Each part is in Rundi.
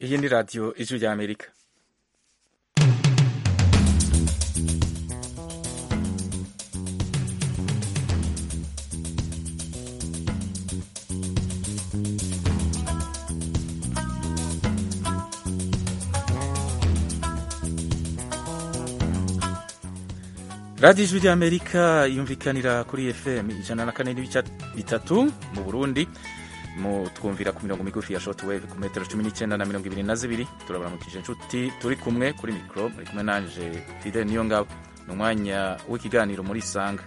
iyi ni radiyo ijwi rya amerika radiyo ijwi rya amerika yumvikanira kuri fm ijana na kane n'ibice bitatu mu burundi mu twumvira ku mirongo migufi ya short wave ku metero cumi n'icyenda na mirongo ibiri na zibiri turabaramukije inshuti turi kumwe kuri mikoro muri kumwe nanje fidel niyo ngabo ni umwanya w'ikiganiro muri isanga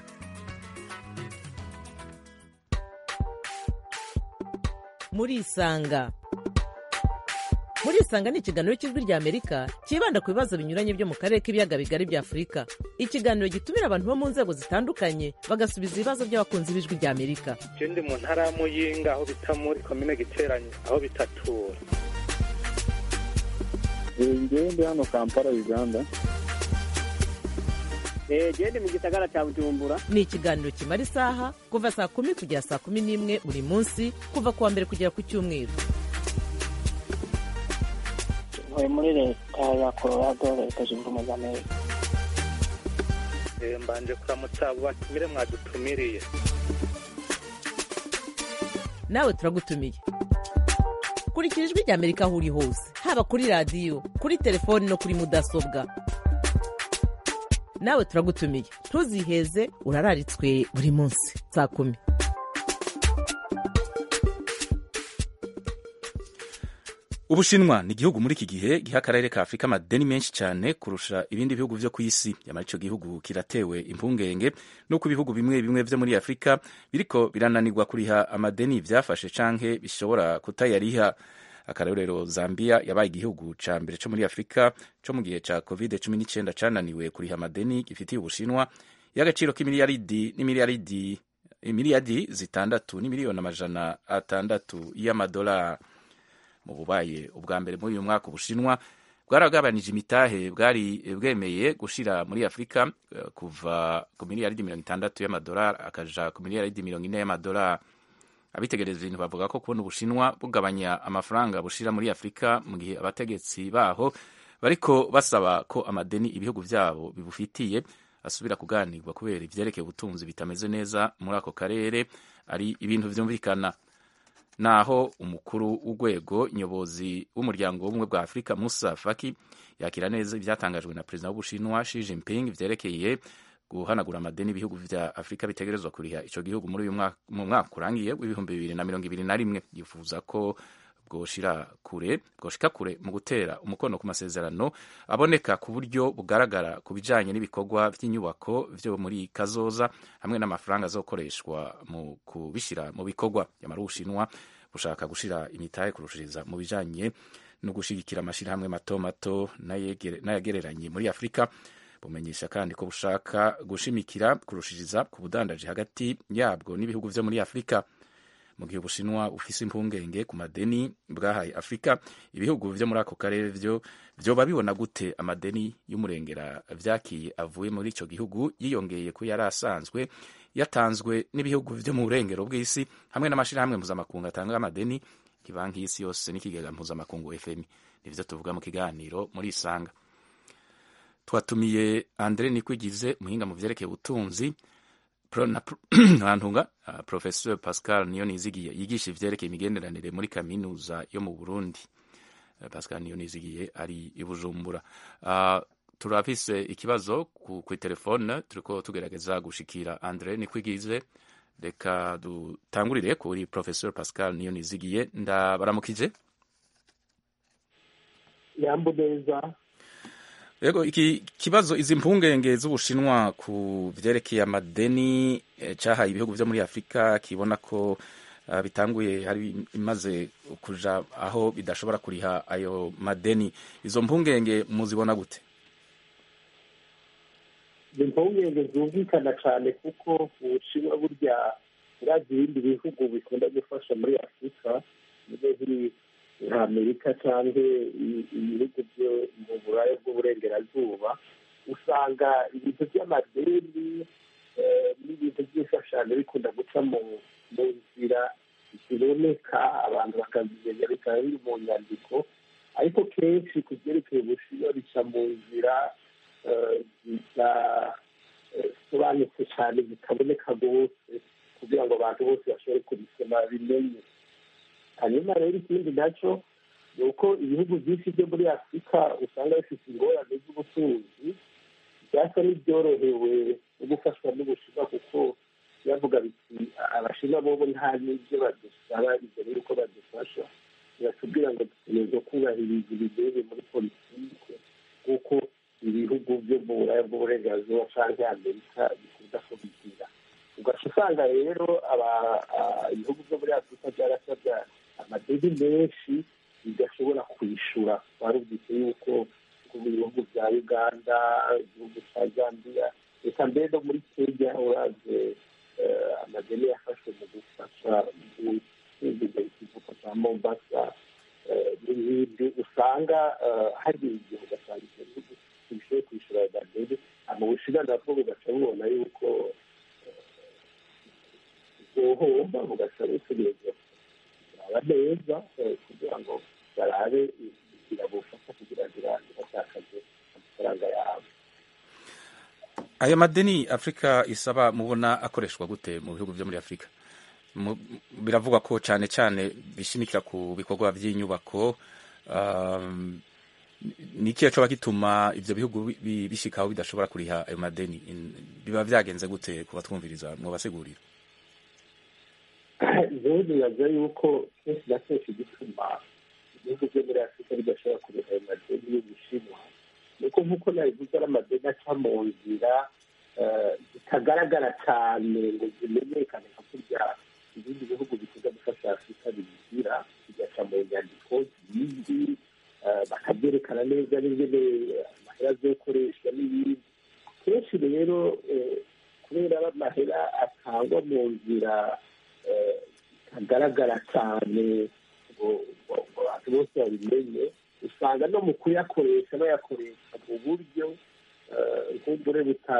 muri isanga muri isanga ni ikiganiro cy'ijwi rya amerika cyibanda ku bibazo binyuranye byo mu karere k'ibiyaga bigari bya afurika ikiganiro gitumira abantu bo mu nzego zitandukanye bagasubiza ibibazo by'abakunzi b'ijwi rya amerika je ndi mu ntara ya muyinga aho bita muri komine giteranye aho bitatura ngewe ndi hano kampala uganda gende mu gisagara cya bujumbura ni ikiganiro kimara isaha kuva saa kumi kugera saa kumi n'imwe buri munsi kuva ku wa mbere kugera ku cyumweru ntuye muri leta ya colorado leta zunze ubumwe za amerika Eh, mbanje kuramutsa abo batumire mwadutumiriye nawe turagutumiye kurikira ijwi rya amerika aho uri hose haba kuri radiyo kuri telefoni no kuri mudasobwa nawe turagutumiye ntuziheze urararitswe buri munsi saa kumi ubushinwa ni igihugu muri iki gihe giha akarere ka afurika amadeni menshi cyane kurusha ibindi bihugu byo ku isi nyamara icyo gihugu kiratewe impungenge nuko ibihugu bimwe bimwe byo muri afurika biriko birananirwa kuriha amadeni byafashe canke bishobora kutayariha akarorero zambia yabaye igihugu ca mbere co muri afurika co mu gihe ca covid cumi n'icyenda cananiwe kuriha amadeni gifitiye ubushinwa y'agaciro k'imiliyaridi n'imiliyaridi imiliyardi zitandatu n'imiliyoni amajana atandatu y'amadolari mu bubaye ubwa mbere muri uyu mwaka ubushinwa bwaragabanije imitahe bwari bwemeye gushira muri afurika eh, kuva ku miliyaridi mirongo itandatu y'amadolari akaja ku miliyaridi mirongo ine y'amadolari abitegereza ibintu bavuga ko kubona ubushinwa bugabanya amafaranga bushira muri afurika mu gihe abategetsi baho bariko basaba ko amadeni ibihugu vyabo bibufitiye asubira kuganirwa kubera ivyerekeye ubutunzi bitameze neza muri ako karere ari ibintu vyumvikana naho umukuru w'urwego nyobozi w'umuryango w'ubumwe bwa afurika musa faki yakira neza ibyatangajwe na perezida w'ubushinwa Xi Jinping vyerekeye guhanagura amadeni ibihugu vya afurika bitegerezwa kuriha ico gihugu muri uyu mwaka mu mwaka urangiye w'ibihumbi bibiri na mirongo ibiri na rimwe yifuza ko bwoshira kure bwoshika kure mu gutera umukono ku masezerano aboneka ku buryo bugaragara ku bijanye n'ibikorwa vy'inyubako vyo muri kazoza hamwe n'amafaranga azokoreshwa mu kubishira mu bikorwa yamara ubushinwa bushaka gushira imitahe kurushiriza mu bijanye no gushigikira amashirahamwe mato mato n'ayegere- n'ayagereranye muri afurika bumenyesha kandi ko bushaka gushimikira kurushiriza ku budandaji hagati yabwo n'ibihugu vyo muri afurika mu gihe ubushinwa bufise impungenge ku madeni bwahaye afurika ibihugu vyo muri ako karere vyo vyoba bibona gute amadeni y'umurengera vyakiye avuye muri ico gihugu yiyongeye ko yari asanzwe yatanzwe n'ibihugu vyo mu burengero bw'isi hamwe n'amashirahamwe mpuzamakungu atanga amadeni ibanki y'isi yose n'ikigega mpuzamakungu fmi nivyo tuvuga mu kiganiro muri isanga twatumiye andre nikwigize umuhinga mu vyerekeye ubutunzi Pro- na pro- ntantunga uh, professeur pascal niyo nizigiye yigisha ivyerekeye imigenderanire muri kaminuza yo mu burundi uh, pascal niyo nizigiye ari i bujumbura uh, turafise ikibazo ku, ku telefone turiko tugerageza gushikira andre nikwigize reka dutangurire kuri professeur pascal niyo nizigiye ndabaramukije yambu neza Yego iki kibazo izi mpungenge z'ubushinwa ku vyerekeye amadeni eh, cahaye ibihugu vyo muri Afrika kibona ko uh, bitanguye hari imaze kuja aho bidashobora kuriha ayo madeni izo mpungenge muzibona gute ni impungenge zumvikana cyane kuko ubushinwa burya urazi ibindi bihugu bikunda gufasha muri afurika nizo ziri nka amerika cyangwa i- ibihugu byo mu burayi bw'uburengerazuba usanga ibintu by'amadeni eh, n'ibintu by'imfashanyo bikunda guca mu mu nzira ziboneka abantu bakazimenya bikaba biri mu nyandiko kenshi ku byerekeye ubushinwa bica mu nzira zidasobanutse cyane zitaboneka rwose kugira ngo abantu bose bashobore kubisoma bimenye hanyuma rero ikindi nacyo ni uko ibihugu byinshi byo muri afurika usanga bifite ingorane z'ubutunzi byasa n'ibyorohewe no gufashwa n'ubushinwa kuko bavuga biti abashinwa bobo nta n'ibyo badusaba imbere y'uko badufasha biratubwira ngo dutegerezwa kubahiriza ibigeze muri politike kuko ibihugu byo mu buraya bw'uburenganzira cyangwa amerika bikunda kubigira ugaca usanga rero ibihugu byo muri afurika byarasabye amadeni menshi bidashobora kwishyura twarumvise yuko mu bihugu bya uganda igihugu cya zambia reka mbere no muri kenya uraze amadeni yafashwe mu gufasha guhinduza ikivuko cya mombasa n'ibindi usanga hari igihe ugasanga ibyo bihugu ntibishoboye kwishyura ayo madeni mu bushinwa nabwo bugaca bubona yuko uhohomba bugaca butegereza kuraba neza kugira ngo barabe inzira bufasha kugira ngo iratakaze amafaranga yabo ayo madeni afurika isaba mubona akoreshwa gute mu bihugu byo muri afurika biravugwa ko cyane cyane bishimikira ku bikorwa by'inyubako ni ikihe coba gituma ibyo bihugu bishikaho bidashobora kuriha ayo madeni biba byagenze gute ku batwumviriza mubasigurira rero bibaza yuko kenshi na kenshi gituma ibihugu byo muri afurika bidashobora kuriha ayo madeni y'ubushinwa nuko nk'uko nabivuze ari amadeni aca mu nzira zitagaragara cyane ngo zimenyekane nka kurya ibindi bihugu bikunda gufasha afurika bigira bigaca mu nyandiko zindi bakabyerekana neza n'ingene amahera azokoreshwa n'ibindi kenshi rero kubera amahera atangwa mu nzira itagaragara cyane ngo abantu bose babimenye usanga no mu kuyakoresha bayakoresha mu buryo nk'ubure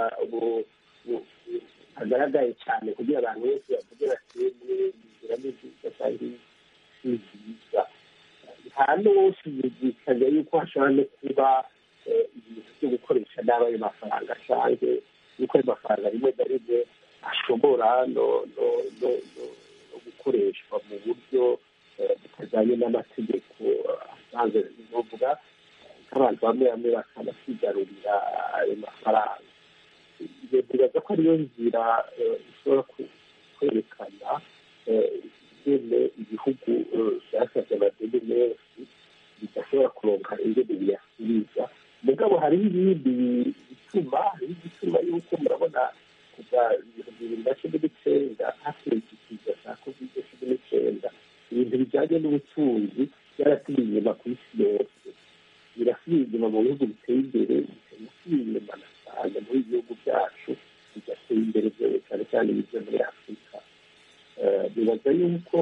butagaragaye cyane kugira abantu bose bavuge bati inzira ni nziza kandi si nziza nta n'uwoshidikanya yuko hashobora no kuba ibintu byo gukoresha nabi ayo mafaranga cyangwa yuko ayo mafaranga rimwe na rimwe ashobora no gukoreshwa mu buryo butajyanye n'amategeko asanzwe bivuga nk'abantu bamwe bamwe bakanasigarurira ayo mafaranga ibyo bibaza ko ariyo nzira ishobora kwerekana ingene ibihugu byasabye amadeni menshi bidashobora kuronka ingene biyasubiza mugabo hariho ibindi bituma hariho igituma yuko murabona kuva ibihumbi bibiri na cumi n'icyenda hateye ikiza cya kovide cumi n'icyenda ibintu bijyanye n'ubutunzi byarasubiye inyuma ku isi yose birasubiye inyuma mu bihugu biteye imbere bikanasubiye inyuma na cyane muri ibihugu byacu bigatera imbere cyane cyane ibyo muri afurika bibaza yuko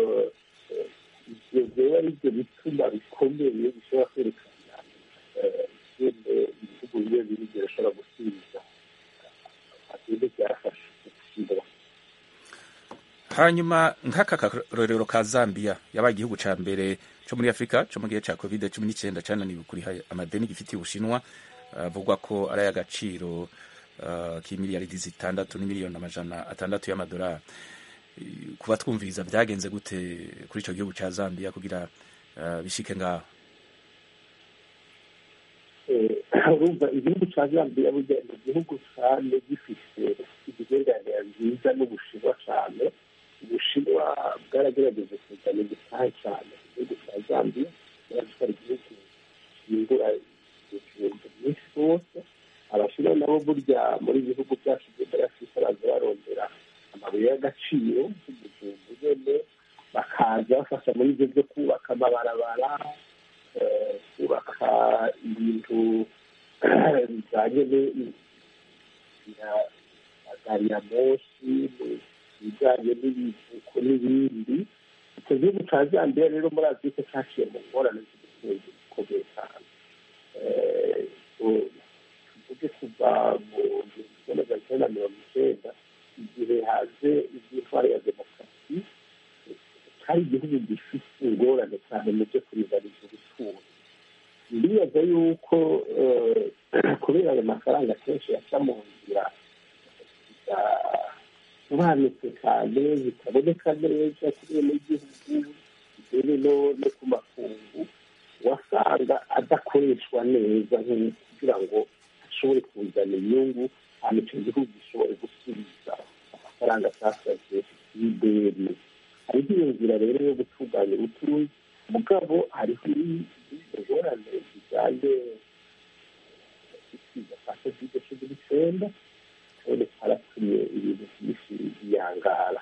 ibyo biba ari byo bituma bikomeye bishobora kwerekana ingene ibihugu biba biri birashobora gusubiza ibintu byafashe gushyira hanyuma nk'aka karorero ka zambia yabaye igihugu cya mbere cyo muri afurika cyo mu gihe cya covid cumi n'icyenda cyananiwe kuriha amadeni gifitiye ubushinwa avugwa ko ari ay'agaciro k'imiliyaridi zitandatu n'imiliyoni amajana atandatu y'amadolari kuba twumviriza byagenze gute kuri icyo gihugu cya zambia kugira bishike ngaho urumva igihugu cya zambia burya ni igihugu cyane gifite imigenderanire nziza n'ubushinwa cyane ubushinwa bwaragerageje kuzana igitahe cyane mu gihugu cya zambia buratwara igihugu gihindura ibintu byinshi rwose abashinwa nabo burya muri ibihugu byacu byo muri afurika baza barondera amabuye y'agaciro nk'umujumbu nyene bakaza bafasha muri ibyo byo kubaka amabarabara kubaka ibintu bijyanye na gari ya moshi ibijyanye n'ibivuko n'ibindi icyo gihugu cya zambia rero muri afurika cyaciye mu ngorane z'ubutunzi bukomeye cyane tuvuge kuva mu gihumbi kimwe magana cyenda na mirongo icyenda igihe haje iby'intwaro ya demokarasi hari igihugu gifite ingorane cyane mu byo kuringaniza ubutunzi kenshi yaca mu nzira zidasobanutse cyane zitaboneka neza kuri bene gihugu mbere no no ku makungu wasanga adakoreshwa neza nk'uko kugira ngo ashobore kuzana inyungu hanyuma icyo gihugu gishobore gusubiza amafaranga cyasabye y'ideni hariho iyo nzira rero yo gutunganya ubutunzi mugabo hariho ingorane zijyanye n'isiza kwa kovide cumi n'icyenda kandi haratumye ibintu byinshi biyangara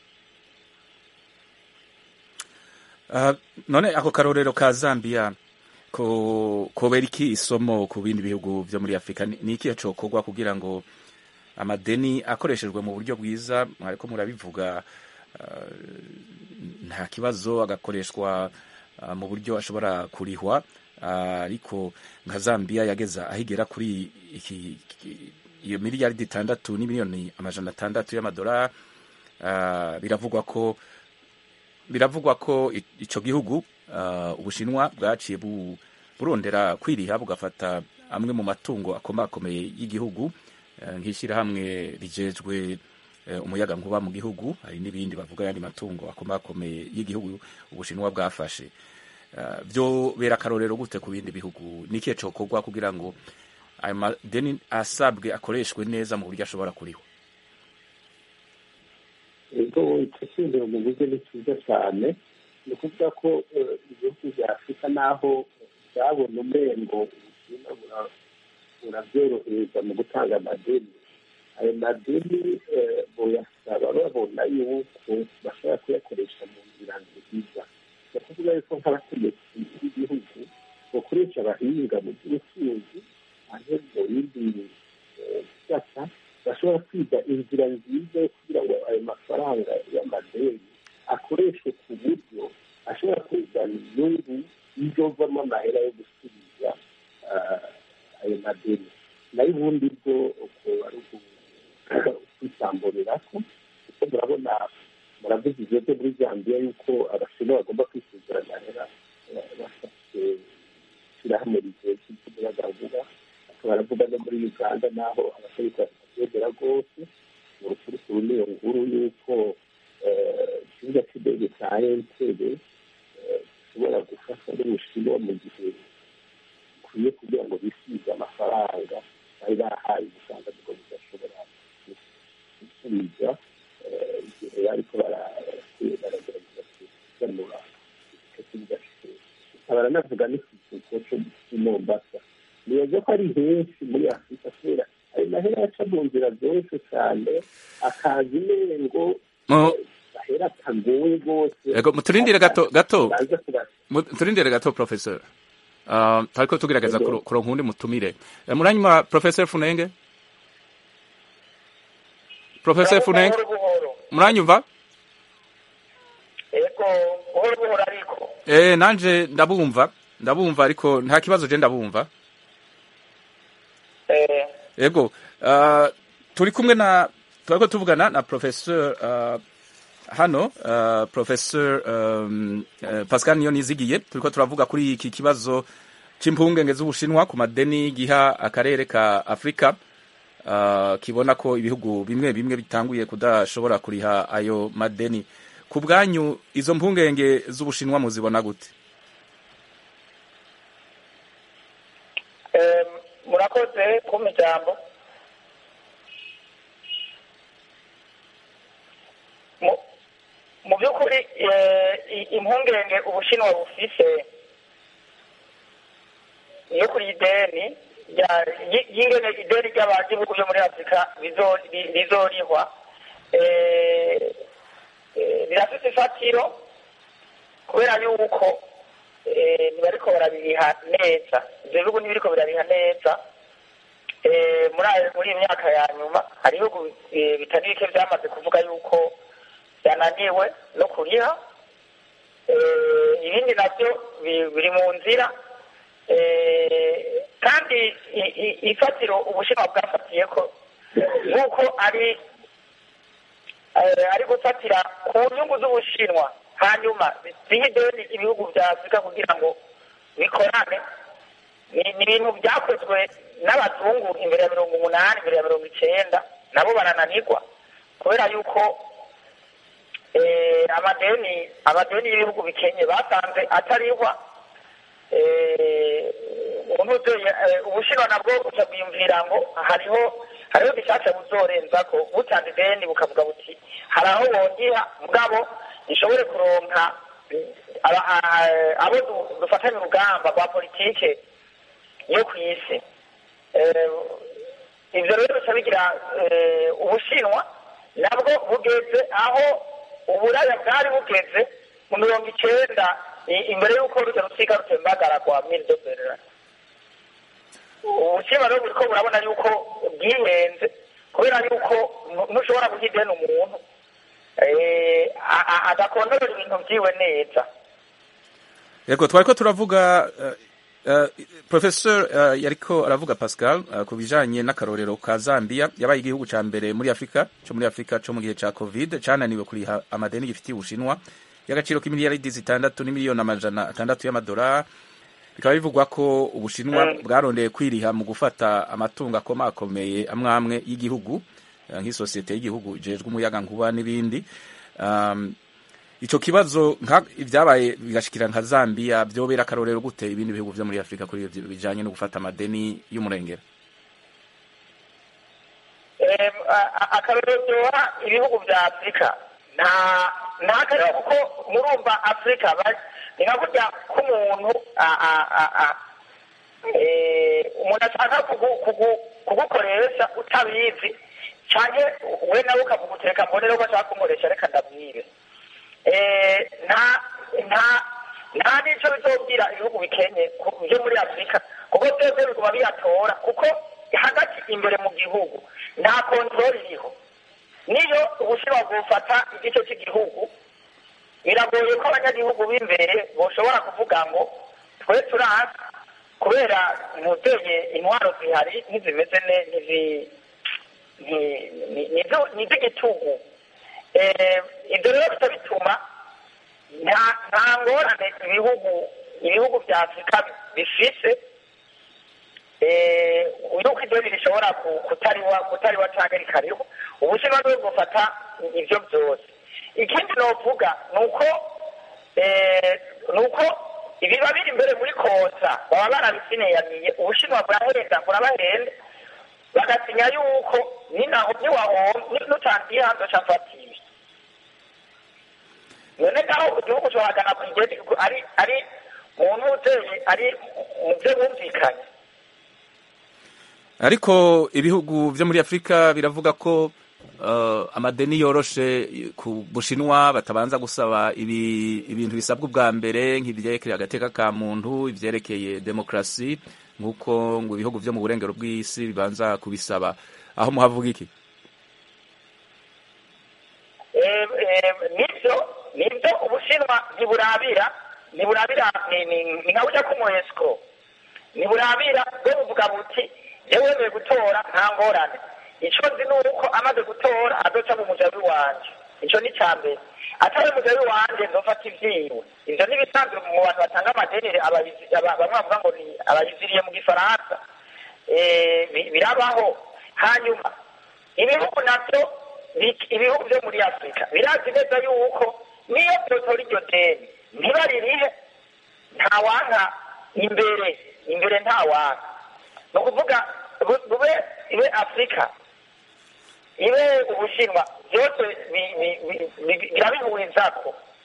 Ah, none ako karorero ka zambia ko kobera iki isomo ku bindi bihugu vyo muri afurika Ni- ni ikihe cokorwa kugira ngo amadeni akoreshejwe mu buryo bwiza mwariko murabivuga ah, nta kibazo agakoreshwa ah, mu buryo ashobora kurihwa Ah, ariko nka zambia yageza ahigera kuri iki iki- iyo miliyaridi itandatu n'imiliyoni amajana atandatu y'amadolari Ah, biravugwa ko biravugwa ko i- ico gihugu ah, ubushinwa bwaciye bu- burondera kwiriha bugafata amwe mu matungo akomakomeye y'igihugu eh, nk'ishyirahamwe rijejwe eh, umuyaga nkuba mu gihugu hari n'ibindi bavuga yandi matungo akomakomeye y'igihugu ubushinwa bwafashe Ah, byo bera akarorero gute ku bindi bihugu ni ikihe cokorwa kugira ngo ayo madeni asabwe akoreshwe neza mu buryo ashobora kuriho ubwo icyo cyumviro mu buryo ni cyiza cyane ni ukuvuga ko eh, ibihugu bya afurika naho byabona umengo ubushinwa bura- burabyorohereza mu gutanga amadeni ayo madeni eh, boyasaba babona yuko bashobora kuyakoresha mu nzira nziza ni ukuvuga yuko nk'abategetsi b'igihugu bakoresha abahinga mu by'ubucuruzi aho mu bindi eh, bisata bashobora kwiga inzira nziza yo kugira ngo ayo mafaranga y'amadeni akoreshwe ku buryo ashobora kuzana inyungu y'izovamo amahera yo gusubiza ah, ayo madeni nayo ubundi bwo uko ari ukwisamburira ko kuko murabona muravuze ibyo byo muri zambia yuko abashinwa bagomba kwisuzura amahera eh, bafashe ishyirahamwe rigezwe ry'umuyagankuba baravuga no muri uganda naho abategetsi batabyemera rwose mu rukurukuru n'iyo nkuru y'uko eh, ikibuga cy'indege cya entebe gishobora gufasha n'ubushinwa mu gihe bikwiye kugira ngo bisize amafaranga bari bahaye usanga ngo bidashobora gusubiza eh, igihe bariko bara- baragerageza kuganura icyo kibuga cy'indege baranavuga n'ikivuko cyo i mombasa nibaza ko ari henshi muri afurika kubera ayo mahera aca mu nzira zoroshye cyane akaza imengo Mu- ahera atagoye rwose Ego, muturindire gato gato baza kuba Mu- turindire gato professor uh, tariko tugerageza Ego. kuro- kuronka undi mutumire Eh, muranyuma professor funenge professor funenge buhoro buhoro muranyumva yego buhoro buhoro ariko eh nanje ndabumva ndabumva ariko nta kibazo je ndabumva eh ego uh, turi kumwe na turiko tuvugana na professor uh, hano uh, professor um, uh, Pascal Niyonizigiye turiko turavuga kuri iki kibazo c'impungenge z'ubushinwa ku madeni giha akarere ka Afrika uh, kibona ko ibihugu bimwe bimwe bitanguye kudashobora kuriha ayo madeni ku bwanyu izo mpungenge z'ubushinwa muzibona gute eh, murakoze kumpa ijambo Mu- mu by'ukuri eh, i- impungenge ubushinwa bufise yo kuri ideni rya- y- y'ingene ideni ry'abagihugu byo muri afurika bizo- ri- rizorihwa eh, eh, rirafise ifatiro kubera yuko eh, ntibariko barabiriha neza ivyo bihugu ntibiriko birariha neza Eh, muri ayo- muri iyi myaka ya nyuma hari ibihugu eh, bitari bike vyamaze kuvuga yuko yananiwe no kuriha Eh, ibindi navyo bi- biri mu nzira Eh, kandi i- i- ifatiro ubushinwa bwafatiye ko nk'uko ari eh, ari gufatira ku nyungu z'ubushinwa hanyuma zihe ideni ibihugu vya afurika kugira ngo bikorane ni ni ibintu byakozwe n'abazungu imbere ya mirongo umunani imbere ya mirongo icenda nabo barananirwa kubera yuko eh, amadeni amadeni y'ibihugu bikenye basanze atarihwa umuntu ubushinwa nabwo buca bwiyumvira ngo hariho hariho bishasha buzorenza ko butanze ideni bukavuga buti hari aho bongiha mugabo nishobore kuronka eh, aba- a- abo du- dufatanya urugamba rwa politike yo ku isi Eh, ivyo rero bica bigira eh, ubushinwa nabwo bugeze aho uburaya bwari bugeze mu mirongo icenda i- imbere y'uko rujya rusiga rutembagara kwa mildoberera ubushinwa rero buriko burabona yuko bwihenze kubera yuko nu- ntushobora guha ideni umuntu eh, a- a- adakontorora ibintu vyiwe neza yego twariko turavuga uh, uh, professor uh, yariko aravuga pascal uh, ku bijanye n'akarorero ka zambia yabaye igihugu ca mbere muri afurika co muri afurika co mu gihe ca covid cananiwe kuriha amadeni gifitiye ubushinwa y'agaciro k'imiliyaridi zitandatu n'imiliyoni amajana atandatu y'amadolari bikaba bivugwa ko ubushinwa Mm. bwarondeye kwiriha mu gufata amatungo akomakomeye amwe amwe y'igihugu uh, nk'isosiyete y'igihugu ijejwe umuyagankuba n'ibindi um, ico kibazo nka ibyabaye bigashikira nka Zambia byobera akarorero gute ibindi bihugu vyo muri Afrika kuri ivyo bijanye no gufata amadeni y'umurengera Em, a- a- akarorero ryoha ibihugu vya afurika nta nta karero kuko murumva afurika ba- ni nka kurya k'umuntu a- a- a- a- eh, umuntu ashaka kugu- kugu- kugukoresha utabizi canke we nawe ukavuga uti reka mbone ko ashaka kumukoresha reka ndamwibe Eh, nta nta nta n'ico bizobwira ibihugu bikenye ku- vyo muri afurika kuko vyose biguma biyatora kuko hagati imbere mu gihugu nta kontroli iriho niyo ubushinwa bwufata igice cy'igihugu biragoye ko abanyagihugu b'imbere boshobora kuvuga ngo twe turazi kubera ntuteye intwaro zihari ntizimeze ne ntizi- nti- ni- nizo- ni iz'igitugu Eh, ibyo rero bica bituma nta nta ngorane ibihugu ibihugu bya afurika bifise eh, yuko ideni rishobora ku- kutariwa kutariwa canke rikariho ubushinwa bwo bufata ivyo byose ikindi novuga ni uko eh, ni uko ibiba biri imbere muri konsa baba barabisineyamiye ubushinwa burahenda burabahenda bagasinya yuko ninaho niwahomba nutangiye hanze cafatiwe none ngaho igihugu cohagana ku igeni ari ari muntu uteye ari mu vyo bumvikanye ariko ibihugu vyo muri Afrika biravuga ko uh, amadeni yoroshe ku bushinwa batabanza gusaba ibi, ibintu bisabwa ubwa mbere nk'ivyerekeye agateka ka muntu ivyerekeye demokrasi nk'uko ngo ibihugu vyo mu burengero bw'isi bibanza kubisaba aho muhavuga iki Eh, eh, nivyo nivyo ubushinwa ntiburabira ntiburabira ni- ni- ni nka burya k'umuesiko ntiburabira bwo buvuga buti yewe wemeye gutora nta ngorane ico nzi ni uko amaze gutora azoca mu mujabi wanje ico ni ca mbere atari umujabi wanje nzofata ivyiwe ivyo n'ibisanzwe mu bantu batanga amadeni abayizi- aba- bamwe bavuga ngo ni abayiziriye mu gifaransa Eh, bi- birabaho hanyuma ibihugu navyo bi- ibihugu vyo muri afurika birazi neza yuko niyo vyotora iryo deni ntibaririhe ntawanka imbere imbere ntawanka ni ukuvuga bu- bube ibe afurika ibe ubushinwa byose bi- bi- bi- bi- birabihurizako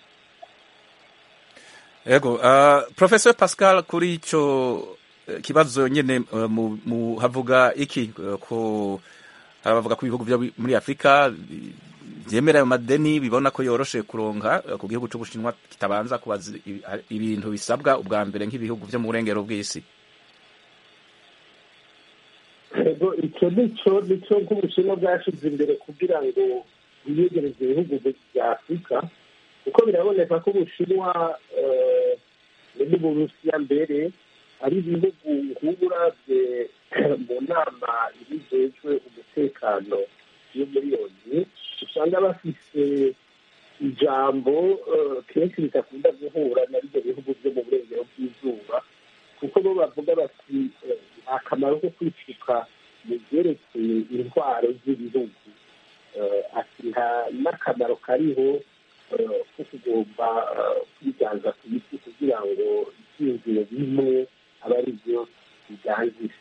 Ego, uh, Professor Pascal kuri ico eh, kibazo nyene uh, mu, mu havuga iki uh, ko harabavuga ko ibihugu vyo muri Afrika bi- vyemera ayo madeni bibona ko yoroshe kuronka uh, ku gihugu c'Ubushinwa kitabanza kubaza ibi- ibintu bisabwa ubwa mbere nk'ibihugu vyo mu burengero bw'isi ego icyo nicyo nicyo nk'ubushinwa bwashyize imbere kugira ngo biyegereze ibihugu bya afurika kuko biraboneka ko ubushinwa eh, n'uburusiya mbere ari ibihugu nk'uburavye mu nama ibijejwe umutekano yo muri yoni usanga bafise ijambo eh, kenshi ridakunda guhura na bivyo bihugu vyo mu burengero bw'izuba kuko bo bavuga bati eh, nta kamaro ko kwicira intwaro z'ibihugu ati nta n'akamaro kariho ko kugomba kwiganza ku isi kugira ngo ibyiyumviro bimwe aba ari byo biganzira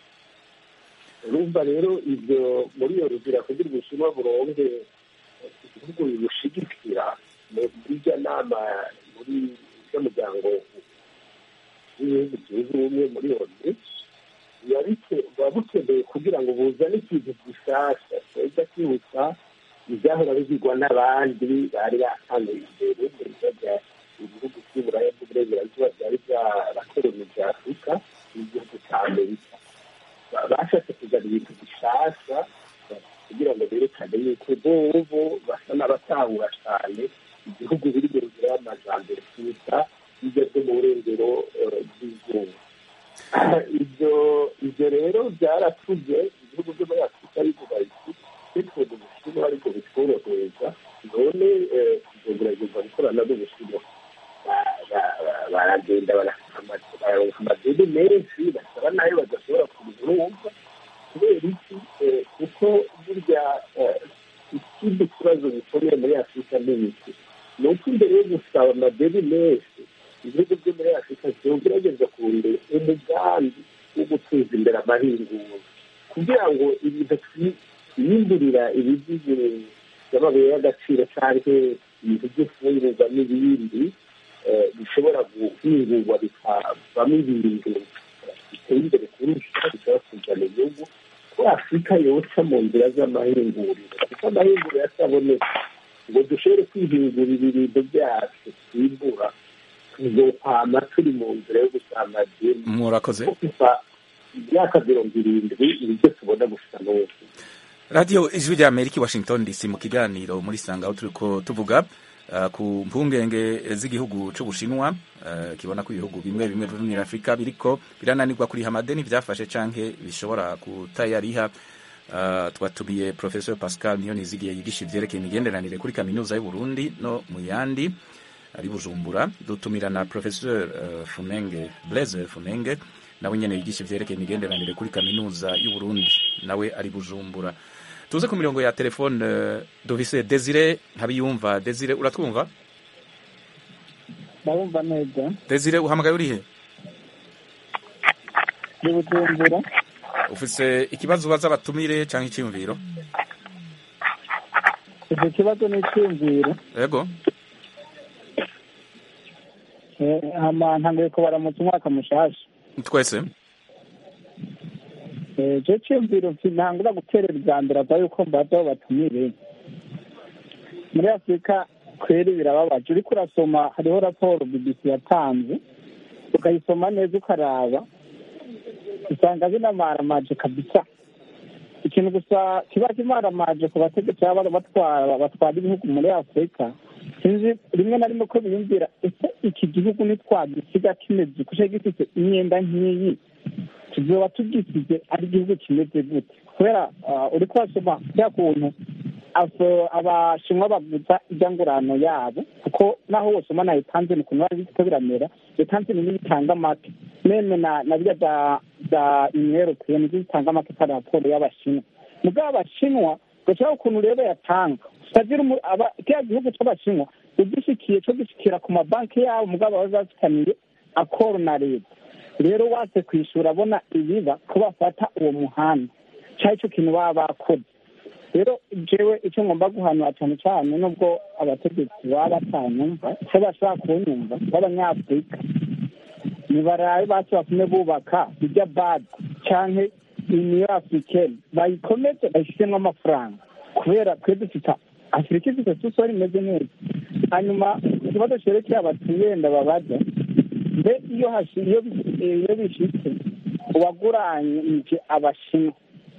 urumva rero ibyo muri iyo nzira kugira ubushinwa buronge ibihugu bibushigikira muri iryo nama muri iryo muryango w'ibihugu byunze ubumwe muri loni buba bukeneye kugira ngo buzane ikintu gishyashya cyajya kwibutsa ibyahora bigirwa n'abandi bari batangiye imbere ibihugu by'uburaya bw'uburengerazuba byari byarakoronije afurika n'igihugu cya amerika bashatse kuzana ibintu bishyashya kugira ngo berekane yuko bobo basa n'abatahura cyane igihugu biri mu nzira y'amajambere kuruta ibyo byo mu burengero bw'izuba ibyo ibyo rero byaratuze ibihugu byo muri afurika bivuga biti bitwuga ubushinwa ariko bitworohereza none tuzogerageza gukorana n'ubushinwa baragenda bararonka amadeni menshi basaba nayo badashobora kubirumva kubera iki kuko burya ikindi kibazo gikomeye muri afurika ni iki ni uko imbere yo gusaba amadeni menshi ibihugu byo muri afurika byogerageza kurondera umugambi wo guteza imbere amahinguro kugira ngo ibintu twiyimburira ibigize by'amabuye y'agaciro cyangwa ibintu by'imfungurwa n'ibindi bishobora guhingurwa bikavamo ibintu biteye imbere kurusha bishobora kuzana igihugu ko afurika yoca mu nzira z'amahinguriro kuko amahinguriro ataboneka ngo dushobore kwihingurira ibintu byacu twimbura tuzokwama turi mu nzira yo gusanga deni murakoze kuva imyaka mirongo irindwi nibyo tubona gusa n'ubu radiyo ijwi rya amerika i washington dc mu kiganiro muri sanga aho turi ko tuvuga ku mpungenge z'igihugu cy'ubushinwa kibona ko ibihugu bimwe bimwe byo muri afurika biriko birananirwa kuriha amadeni byafashe canke bishobora kutayariha twatumiye professor pascal niyo nizigiye yigisha ivyerekeye imigenderanire kuri kaminuza y'uburundi no mu yandi ari bujumbura dutumira na professor funenge blaise funenge nawe nyene yigisha ivyerekeye imigenderanire kuri kaminuza y'uburundi nawe ari bujumbura tuze ku mirongo ya telefone dufise desire ntabiyumva desire uratwumva ndabumva neza desire uhamagaye urihe ndi bujumbura ufise ikibazo ubaza abatumire cyangwa icyiyumviro icyo kibazo ni icyumviro yego ntanguye kubaramutsa umwaka mushasha twese icyo cyumviro ntangura guterera ubwa mbere avuga yuko mbaza aho batumire muri afurika kweri birababaje uriko urasoma hariho raporo bbc yatanze ukayisoma neza ukaraba usanga binamaramaje kabisa ikintu gusa kiba kimaramaje ku bategetsi baba batwara batwara ibihugu muri afurika sinzi rimwe na rimwe ko biyumvira ese iki gihugu nitwagisiga kimeze kuko gifite imyenda nk'iyi tuzoba tugisize ari igihugu kimeze gute kubera uri kubasoma kiriya kuntu abashinwa bavuza ibyangurano yabo kuko naho wosoma na etanzini ukuntu bari bifite biramera etanzini niyo itanga amata meme na na birya bya bya uniyoropeye nibyo bitanga amata atari raporo y'abashinwa mugabo abashinwa gashiraho ukuntu rero yatanga utagira kiriya gihugu cy'abashinwa ugishikiye cyo gishikira ku mabanki yabo mugabo baba bazifitaniye akoro na leta rero watse kwishura abona ibiba ko bafata uwo muhanda cyari cyo kintu baba bakoze rero jewe icyo ngomba guhanura cyane cyane nubwo abategetsi baba batanyumva icyo bashobora kunyumva b'abanyafurika nibaraye basi batume bubaka bijya badi canke uniyo africaine bayikomeze bayishyiremo amafaranga kubera twe dufite afurika ifite susori imeze neza hanyuma ikibazo cyerekeye abatuye ndababaza mbe iyo iyo bishitse uwaguranyije abashinwa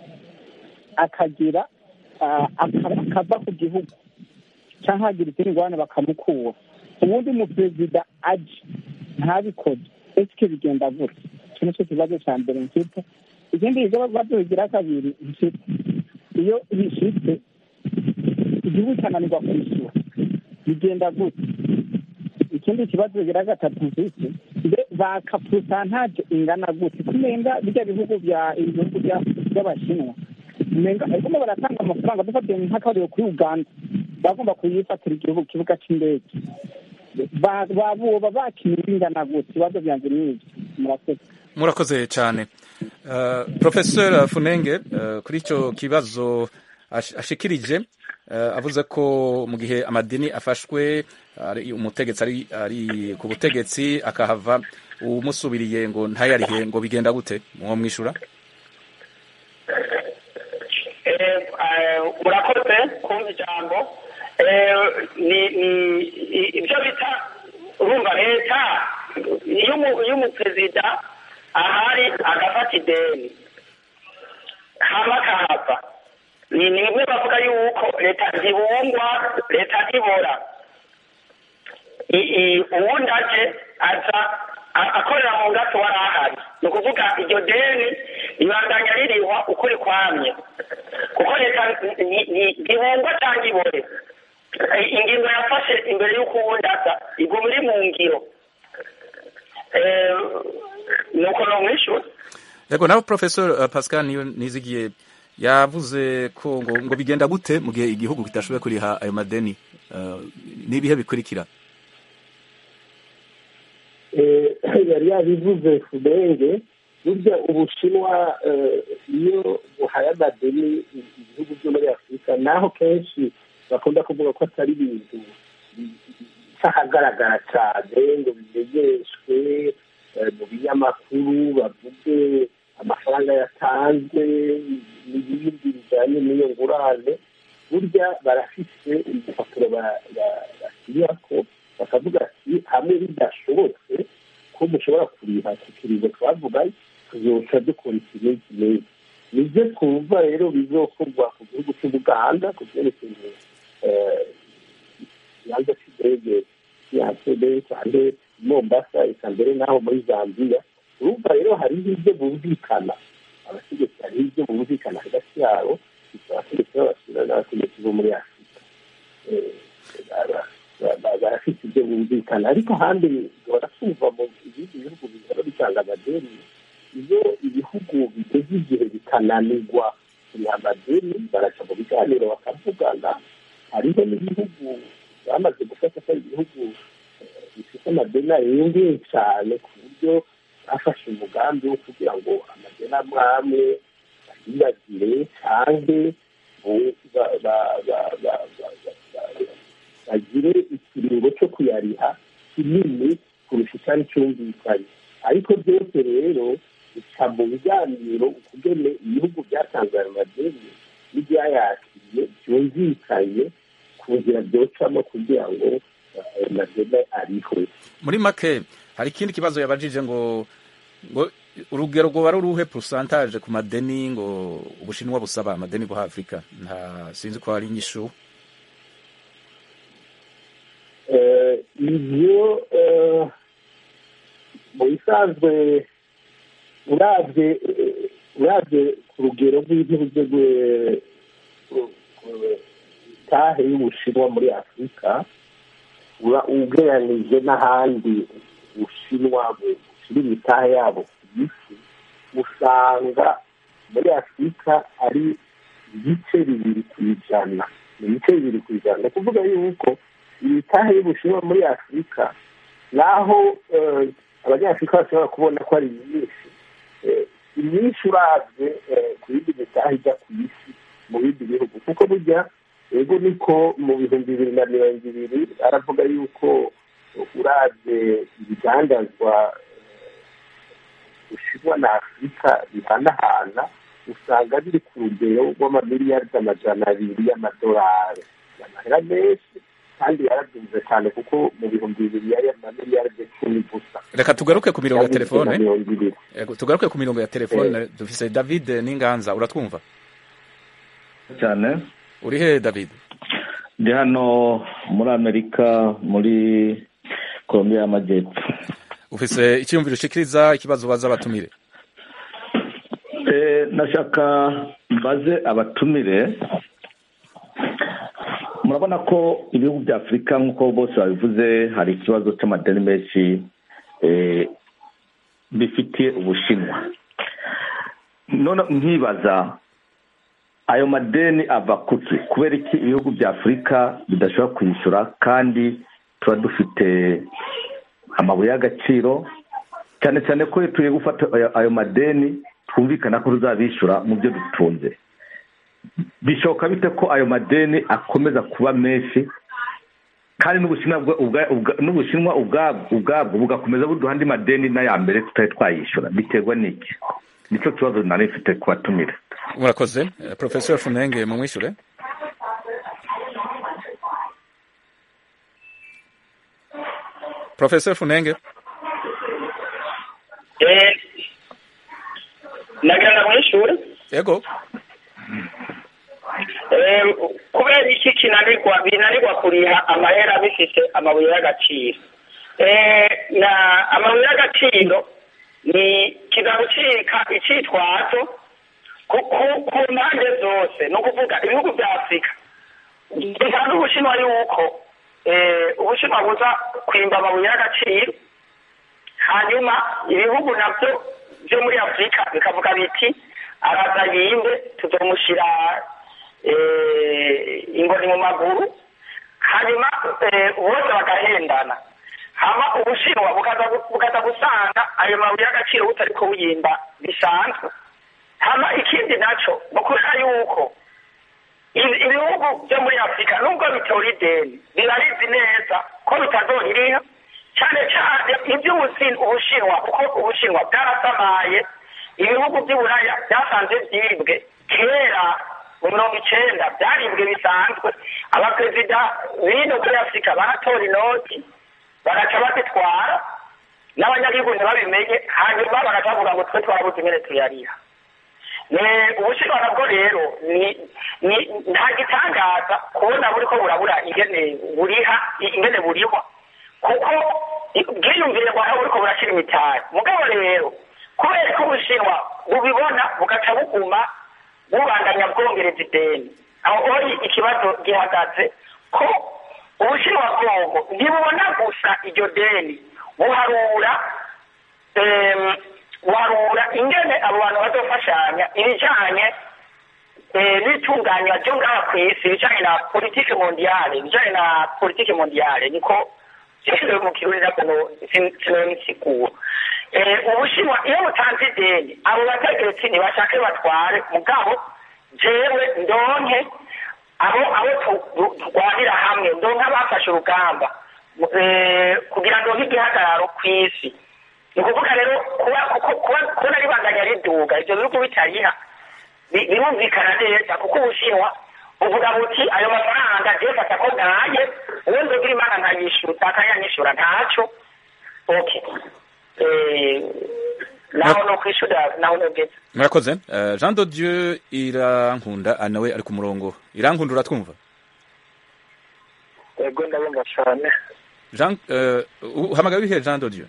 akagira akava ku gihugu cyangwa hagira izindi ngorane bakamukura ubundi umuperezida aje ntabikoze ese bigenda gutya icyo nicyo kibazo cya mbere mfite ikindi kibazo bigira kabiri mfite iyo bishitse igihugu cyananirwa kwishyura bigenda gutya ikindi kibazo bigira gatatu mfite mbe baka purusantaje ingana gute kumenga bijya bihugu bya ibihugu by'abashinwa nenga ariko baratanga amafaranga dufatiye nk'akarero kuri uganda bagomba kuyifatira igihugu kibuga cy'indege Ba- ba- boba bakinira ingana gute ibibazo byanjye ni ibyo murakoze murakoze cyane uh, professeur funenge uh, kuri icyo kibazo ash- ashikirije uh, avuze ko mu gihe amadini afashwe ari umutegetsi ari, ari ku butegetsi akahava umusubiriye ngo ntayarihe ngo bigenda gute mwo mwishura Eh, eh, murakoze kumva ijambo Eh, ni ni- i- ibyo bita urumva leta iyo umu- iyo umuperezida ahari agafata ideni hama akahava ni ni bimwe bavuga yuko leta ntibungwa leta ntibora I- i- uwundi aje aza a- akorera mu ngato wari ahari ni ukuvuga iryo deni ribandanya ririhwa uko rikwamye kuko leta ni- ni- ntibungwa cyangwa ibore I- ingingo yafashe imbere y'uko uwundi aza iguma iri mu ngiro Eh, nuko nomwishyura yego nawe professeur uh, pascal niyo nizigiye yavuze ko ngo, ngo bigenda gute mu gihe igihugu kitashoboye kuriha ayo madeni uh, n'ibihe bikurikira Eh, yari yabivuze fudenge burya ubushinwa eh, iyo buhaye amadeni ibihugu byo muri afurika naho kenshi bakunda kuvuga ko atari ibintu ahagaragara cyane ngo bimenyeshwe eh, mu binyamakuru bavuge amafaranga yatanzwe n'ibindi bijyanye n'iyo ngurane burya barafise ibipapuro ba- ba- bashyirako bakavuga ati hamwe bidashobotse ko mushobora kuriha ku kiringo twavuga tuzoca dukora ikintu kimeze nibyo twumva rero bizokorwa ku gihugu cy'ubuganda ku byerekeye eh, ikibanza cy'indege yasebe cyane mombasa eka mbere n'aho muri zambia urumva rero hariho ibyo bumvikana abategetsi hariho ibyo bumvikana hagati yabo abategetsi b'abasura n'abategetsi bo muri afurika Eh, bara- ba- barafite ibyo bumvikana ariko ahandi barakumva mu ibindi bihugu bihora bitanga amadeni iyo ibihugu bigeze igihe bikananirwa kuriha amadeni baraca mu biganiro bakavugana hariho n'ibihugu bamaze gufata ko ari ibihugu eh, bifite amadeni arengeye cyane ku buryo bafashe umugambi wo kugira ngo amadeni amwe amwe bayibagire cyangwa bo- ba- ba- ba- ba- ba- ba- ba- bagire ikiringo cyo kuyariha kinini kurusha icyari cyumvikanye ariko byose rero bica mu biganiro ukugene ibihugu byatanze ayo madeni n'ibyayakiriye byumvikanye ku nzira byocamo kugira ngo eh, ayo madeni arihwe muri make hari ikindi kibazo yabajije ngo ngo urugero rwoba ruruhe pourcentage ku madeni ngo ubushinwa busaba amadeni buha afurika nta sinzi ko hari inyishu Eh, ibyo eh, mu bisanzwe urabye eh, urabye ku rugero rw'igihugu rwe- ru- ru- itahe y'ubushinwa muri afurika ura- ugereranije n'ahandi ubushinwa bushyira imitahe yabo ku isi usanga muri afurika ari ibice bibiri ku ijana ni ibice bibiri ku ijana ni ukuvuga yuko imitahe y'ubushinwa muri afurika naho eh, abanyafurika bashobora kubona ko ari myinshi eh, si myinshi urabye eh, ku yindi mitahe ijya ku isi mu bindi bihugu kuko burya ego niko mu bihumbi bibiri na mirongo ibiri aravuga yuko urabye ibidandazwa bushinwa na afurika bihanahana usanga biri ku rugero rw'amamiliyari amajana abiri y'amadolari amahera menshi kandi yarabyumve cyane kuko mu bihumbi bibiri yari amamiliyari icumi gusa reka tugaruke ku mirongo ya Yari telefone mirongo ibiri Yego, tugaruke ku mirongo ya telefone dufise david n'inganza uratwumva cyane uri he david ndi hano muri amerika muri colombia y'amajyepfo ufise icyiyumviro ushikiriza ikibazo baza abatumire Eh, nashaka mbaze abatumire murabona ko ibihugu bya afurika nk'uko bose babivuze hari ikibazo cy'amadeni menshi eh, bifitiye ubushinwa none nkibaza ayo madeni ava kuki kubera iki ibihugu bya afurika bidashobora kwishyura kandi tuba dufite amabuye y'agaciro cyane cyane ko iyo tugiye gufata ayo- ayo madeni twumvikana ko tuzabishyura mu byo dutunze bishoboka bite ko ayo madeni akomeza kuba menshi kandi n'ubushinwa bwa- ubwa- ubwa- n'ubushinwa ubwabwo ubwabwo bugakomeza buduha andi madeni n'aya mbere tutari twayishyura biterwa n'iki nicyo kibazo nari mfite kubatumira murakoze Eh, professor funenge mumwishure professor funenge Eh, nagira ngo mw'ishure yego Eh, kubera iki kinanirwa binanirwa kuriha amahera bifite amabuye y'agaciro Eh, na amabuye y'agaciro ni kiza gucika icitwazo ku ku- ku mpande zose ni ukuvuga ibihugu bya afurika bisanzwe ubushinwa yuko eh, ubushinwa buza kwimba amabuye y'agaciro hanyuma ibihugu nabyo byo muri afurika bikavuga biti araza yimbe tuzomushyira eh, ingoni mu maguru hanyuma eh, bose bagahendana hama ubushinwa bukaza gu- bukaza gusanga ayo mabuye y'agaciro butariko buyimba bisanzwe hama ikindi naco ni ukubera yuko ibi- ibihugu byo muri afurika nubwo bitora ideni birabizi neza ko bitazoririha cyane cyane iby'ubusin ubushinwa kuko ubushinwa bwarasamaye ibihugu by'uburaya byasanze byibwe kera mu mirongo icenda byaribwe bisanzwe abaperezida bino kuri afurika baratora inoti bagaca bazitwara n'abanyagihugu ntibabimenye hanyuma bagaca bavuga ngo twe twarabuze ingene tuyariha ni ubushinwa nabwo rero ni ni nta gitangaza kubona buriko burabura ingene buriha ingene burihwa kuko bwiyumvire bwawe buriko burashira imitari mugabo rero kubera ko ubushinwa bubibona bugaca buguma bubandanya bwongereza ideni aho ori ikibazo gihagaze ko ubushinwa bwongo ntibubona gusa iryo deni buharura em, buharura ingene abo bantu bazofashanya ibijanye eh, n'itunganywa ryo ngaha ku isi ibijanye na politike mondiale ibijanye na politike mondiale niko jewe mu kirundi nabwo sinobisigura ubushinwa iyo butanze ideni abo bategetsi ntibashake batware mugabo jewe ndonke abo abo tu- tu- turwanira hamwe ndonke abafashe urugamba eh, kugira ngo nk'igihagararo ku isi ni ukuvuga rero kuba kuko- kuba- kubona ribandanya riduga ibyo bihugu bitariha bi- birumvikana neza kuko ubushinwa buvuga buti ayo mafaranga jewe fata ko bwaye uwo nzogira imana nkayishyura akayanyishyura ntaco okay Eh, naho no kwishura naho nogeze murakoze Eh, jean de dieu irankunda ah, nawe ari ku murongo irankunda uratwumva yego ndabumva cyane jean eh, uhamagaye wihe jean de dieu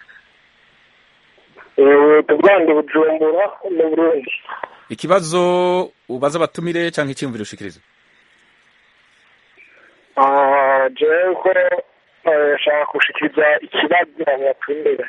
tubwande bujumbura mu burundi ikibazo ubaza abatumire cyangwa icyiyumviro ushikiriza Ah, jewe ko eh, nshaka gushikiriza ikibazo abatumbere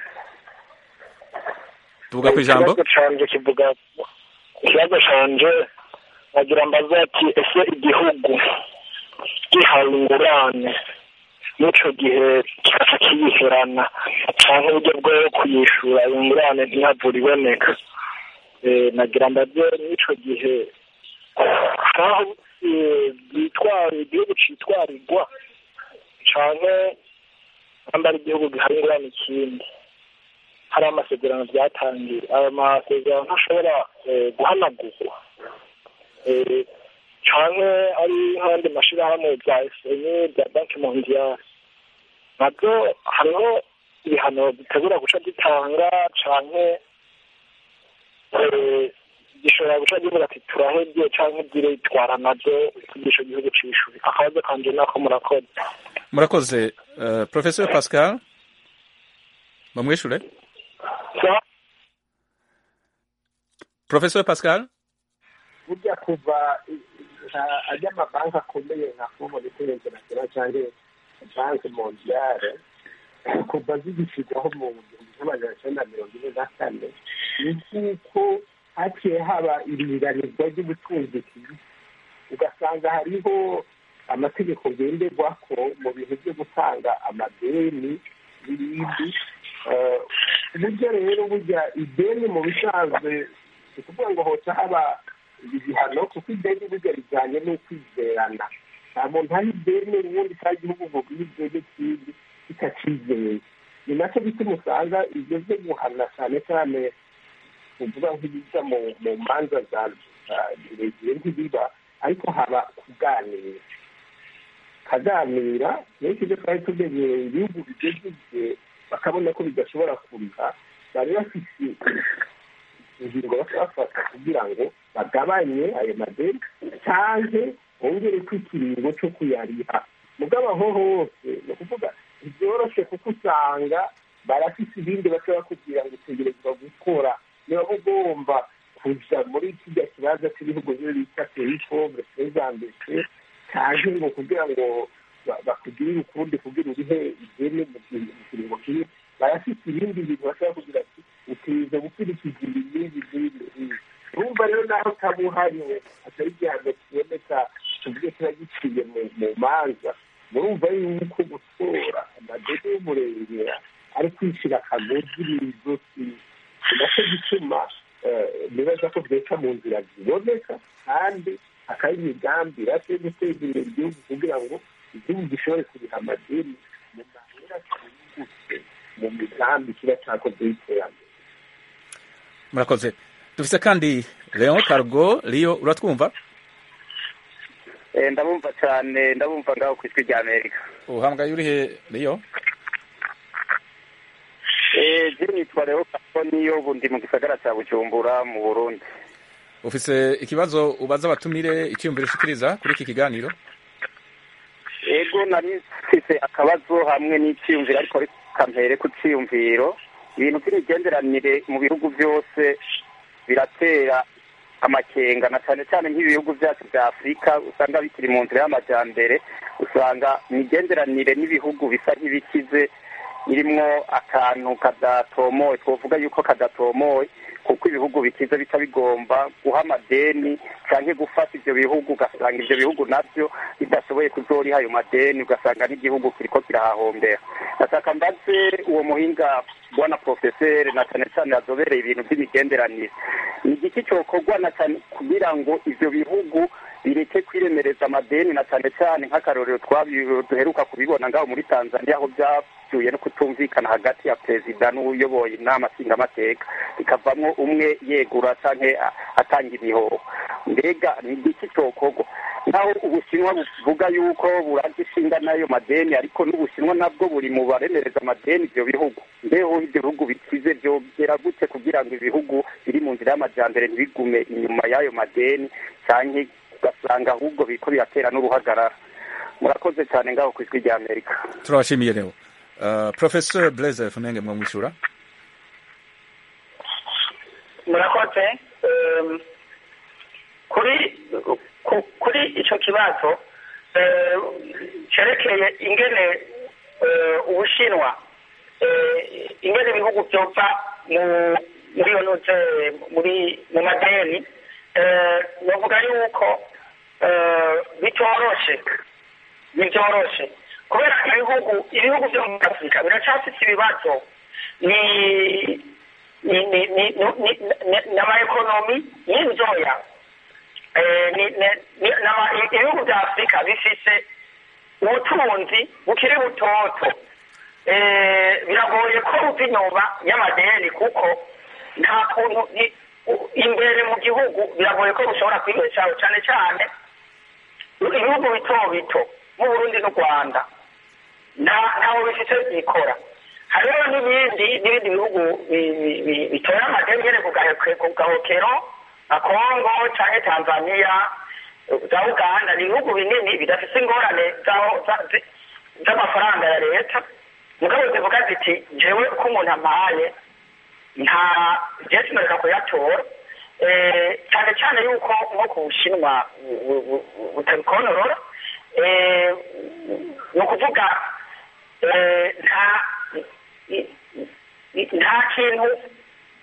tuvuga ku ijambo ikibazo canje kivuga ikibazo canje nagira mbaza ati ese igihugu gihawe ingurane n'ico gihe kikaca kiyiherana canke uburyo bwo kuyishura iyo ngurane ntihavura iboneka Eh, nagira mbaze n'ico gihe aho eh, bitwara igihugu citwarirwa canke namba ari igihugu gihari ingurane ikindi hari amasezerano byatangiye ayo masezerano ntashobora eh, guhanagurwa Eh, canke ari nk'andi mashirahamwe bya FMI bya banki mondiale nabyo hariho ibihano bitegura guca gitanga canke eh, gishobora guca kivuga ati turahebye canke diretwara navyo kugisha igihugu c'ishuri akabazo kanje nako murakoze murakoze Eh, professeur pascal bamwishure Sa- professeur pascal burya kuva nka- ajya amabanki akomeye nka fomo international cyangwa banki mondiale kuva zigishyirwaho mu gihumbi kimwe magana cyenda mirongo ine na kane ni nk'uko haciye haba iringanizwa ry'ubutunzi ku isi ugasanga hariho amategeko ngenderwako mu bintu byo gutanga amadeni n'ibindi Eh, uburyo rero burya ideni mu bisanzwe ni ukuvuga ngo hoca haba ibihano kuko ideni burya rijyanye n'ukwizerana nta muntu ari ideni ubundi cyangwa igihugu ngo guhe ideni kindi kitacizeye ni nacyo bituma usanga ibyo byo guhana cyane cyane uvuga nk'ibijya mu mu manza za za zirezire ntibiba ariko haba kuganira kaganira benshi ibyo twari tumenyereye ibihugu bigeze igihe bakabona ko bidashobora kuriha bari bafite ingingo bafata kugira ngo bagabanye ayo madeni cyangwa bongere ko ikiringo cyo kuyariha mugabo aho hose ni ukuvuga ntibyoroshye kuko usanga barafite ibindi bashobora kugira ngo utegerezwa gukora niba ugomba kuja muri kijya kibazo cy'ibihugu byo bita perifobre prezambese cyangwa ngo kugira ngo ba- bakugirire ukundi kugira urihe ideni mu ki- mu kiringo kimwe barafite ibindi bintu bashobora kugira ati utiza gukurikiza ibi n'ibi n'ibi n'ibi urumva rero naho utaba uhariwe atari igihano kiboneka tuvuge kiba giciye mu mu manza murumva yuko gutora amadeni y'umurengera ari kwicira akagozi mu izosi ni nacyo gituma eh, nibaza ko byeca mu nzira ziboneka kandi hakaba imigambi irashe guteza imbere igihugu kugira ngo igihugu gishobore kuriha amadeni mu mahera cyihuse mu migambi kiba cyakoze y'iterambere murakoze dufise kandi leon cargo rio uratwumva Eh, ndabumva cyane ndabumva ngaho ku ijwi rya amerika uhamagaye urihe rio Eh, je nitwa rero niyo ubu ndi mu gisagara cya bujumbura mu burundi ufise ikibazo ubaza abatumire icyiyumviro ushikiriza kuri iki kiganiro ego nari mfise akabazo hamwe n'icyiyumviro ariko reka mpere ku cyiyumviro ibintu by'imigenderanire mu bihugu byose biratera amakenga na cyane cyane nk'ibihugu byacu bya afurika usanga bikiri mu nzira y'amajyambere usanga imigenderanire n'ibihugu bisa nk'ibikize irimwo akantu kadatomoye twovuga yuko kadatomoye kuko ibihugu bikize bica bigomba guha amadeni cyangwa gufata ibyo bihugu ugasanga ibyo bihugu nabyo bidashoboye kuzoriha ayo madeni ugasanga n'igihugu kiriko kirahahombera ndashaka mbaze uwo muhinga bwana porofeseri na cyane cyane yazobereye ibintu by'imigenderanire ni igiki cyokorwa na cyane kugira ngo ivyo bihugu bireke kwiremereza amadeni na cyane cyane nk'akarorero twabi- duheruka kubibona ngaho muri tanzania aho byavuye no kutumvikana hagati ya perezida n'uyoboye inama nshingamateka bikavamwo umwe yegura canke a- atanga imihoho mbega ni igiki cyokorwa naho ubushinwa buvuga yuko buraje ishinga n'ayo madeni ariko n'ubushinwa nabwo buri mu baremereza amadeni ivyo bihugu mbeho ibyo bihugu bikize vyogera gute kugira ngo ibihugu biri mu nzira y'amajambere ntibigume inyuma y'ayo madeni canke ugasanga ahubwo biriko biratera n'uruhagarara murakoze cyane ngaho ku ijwi rya amerika turabashimiye rero uh, professor blaise funenge mwamwishura murakoze Em, kuri ku- kuri icyo kibazo eh, cyerekeye ingene eh, ubushinwa eh, ingene ibihugu byova mu muri iyo note muri mu madeni eh, bavuga yuko eh, bitoroshe ntibyoroshe kubera ibihugu ibihugu byo muri afurika biracyafite ibibazo ni ni ni ni ni ni- n'amaekonomi y'inzoya Eh, ni- ni- ni- n'ama- ibihugu bya afurika bifise ubutunzi bukiri butoto Eh, biragoye ko buva inyuma y'amadeni kuko nta kuntu ni- u- imbere mu gihugu biragoye ko bushobora kwibeshaho cyane cyane ibihugu bito bito mu burundi n'u rwanda nta- ntaho bifite byikora hariho n'ibindi n'ibindi bihugu bi- bi- bi- bitora amadeni nyene ku gahe- ku gahokero nka kongo canke tanzania za uganda ni ibihugu binini bidafise ingorane zaho- za- zi- z'amafaranga ya leta mugabo zivuga ziti jewe uko umuntu ampaye nta jewe sinoreka kuyatora Eh, cyane cyane yuko nko ku bushinwa bu- bu- bu- butabikontorora Eh, ni ukuvuga eh, nta i- i- nta kintu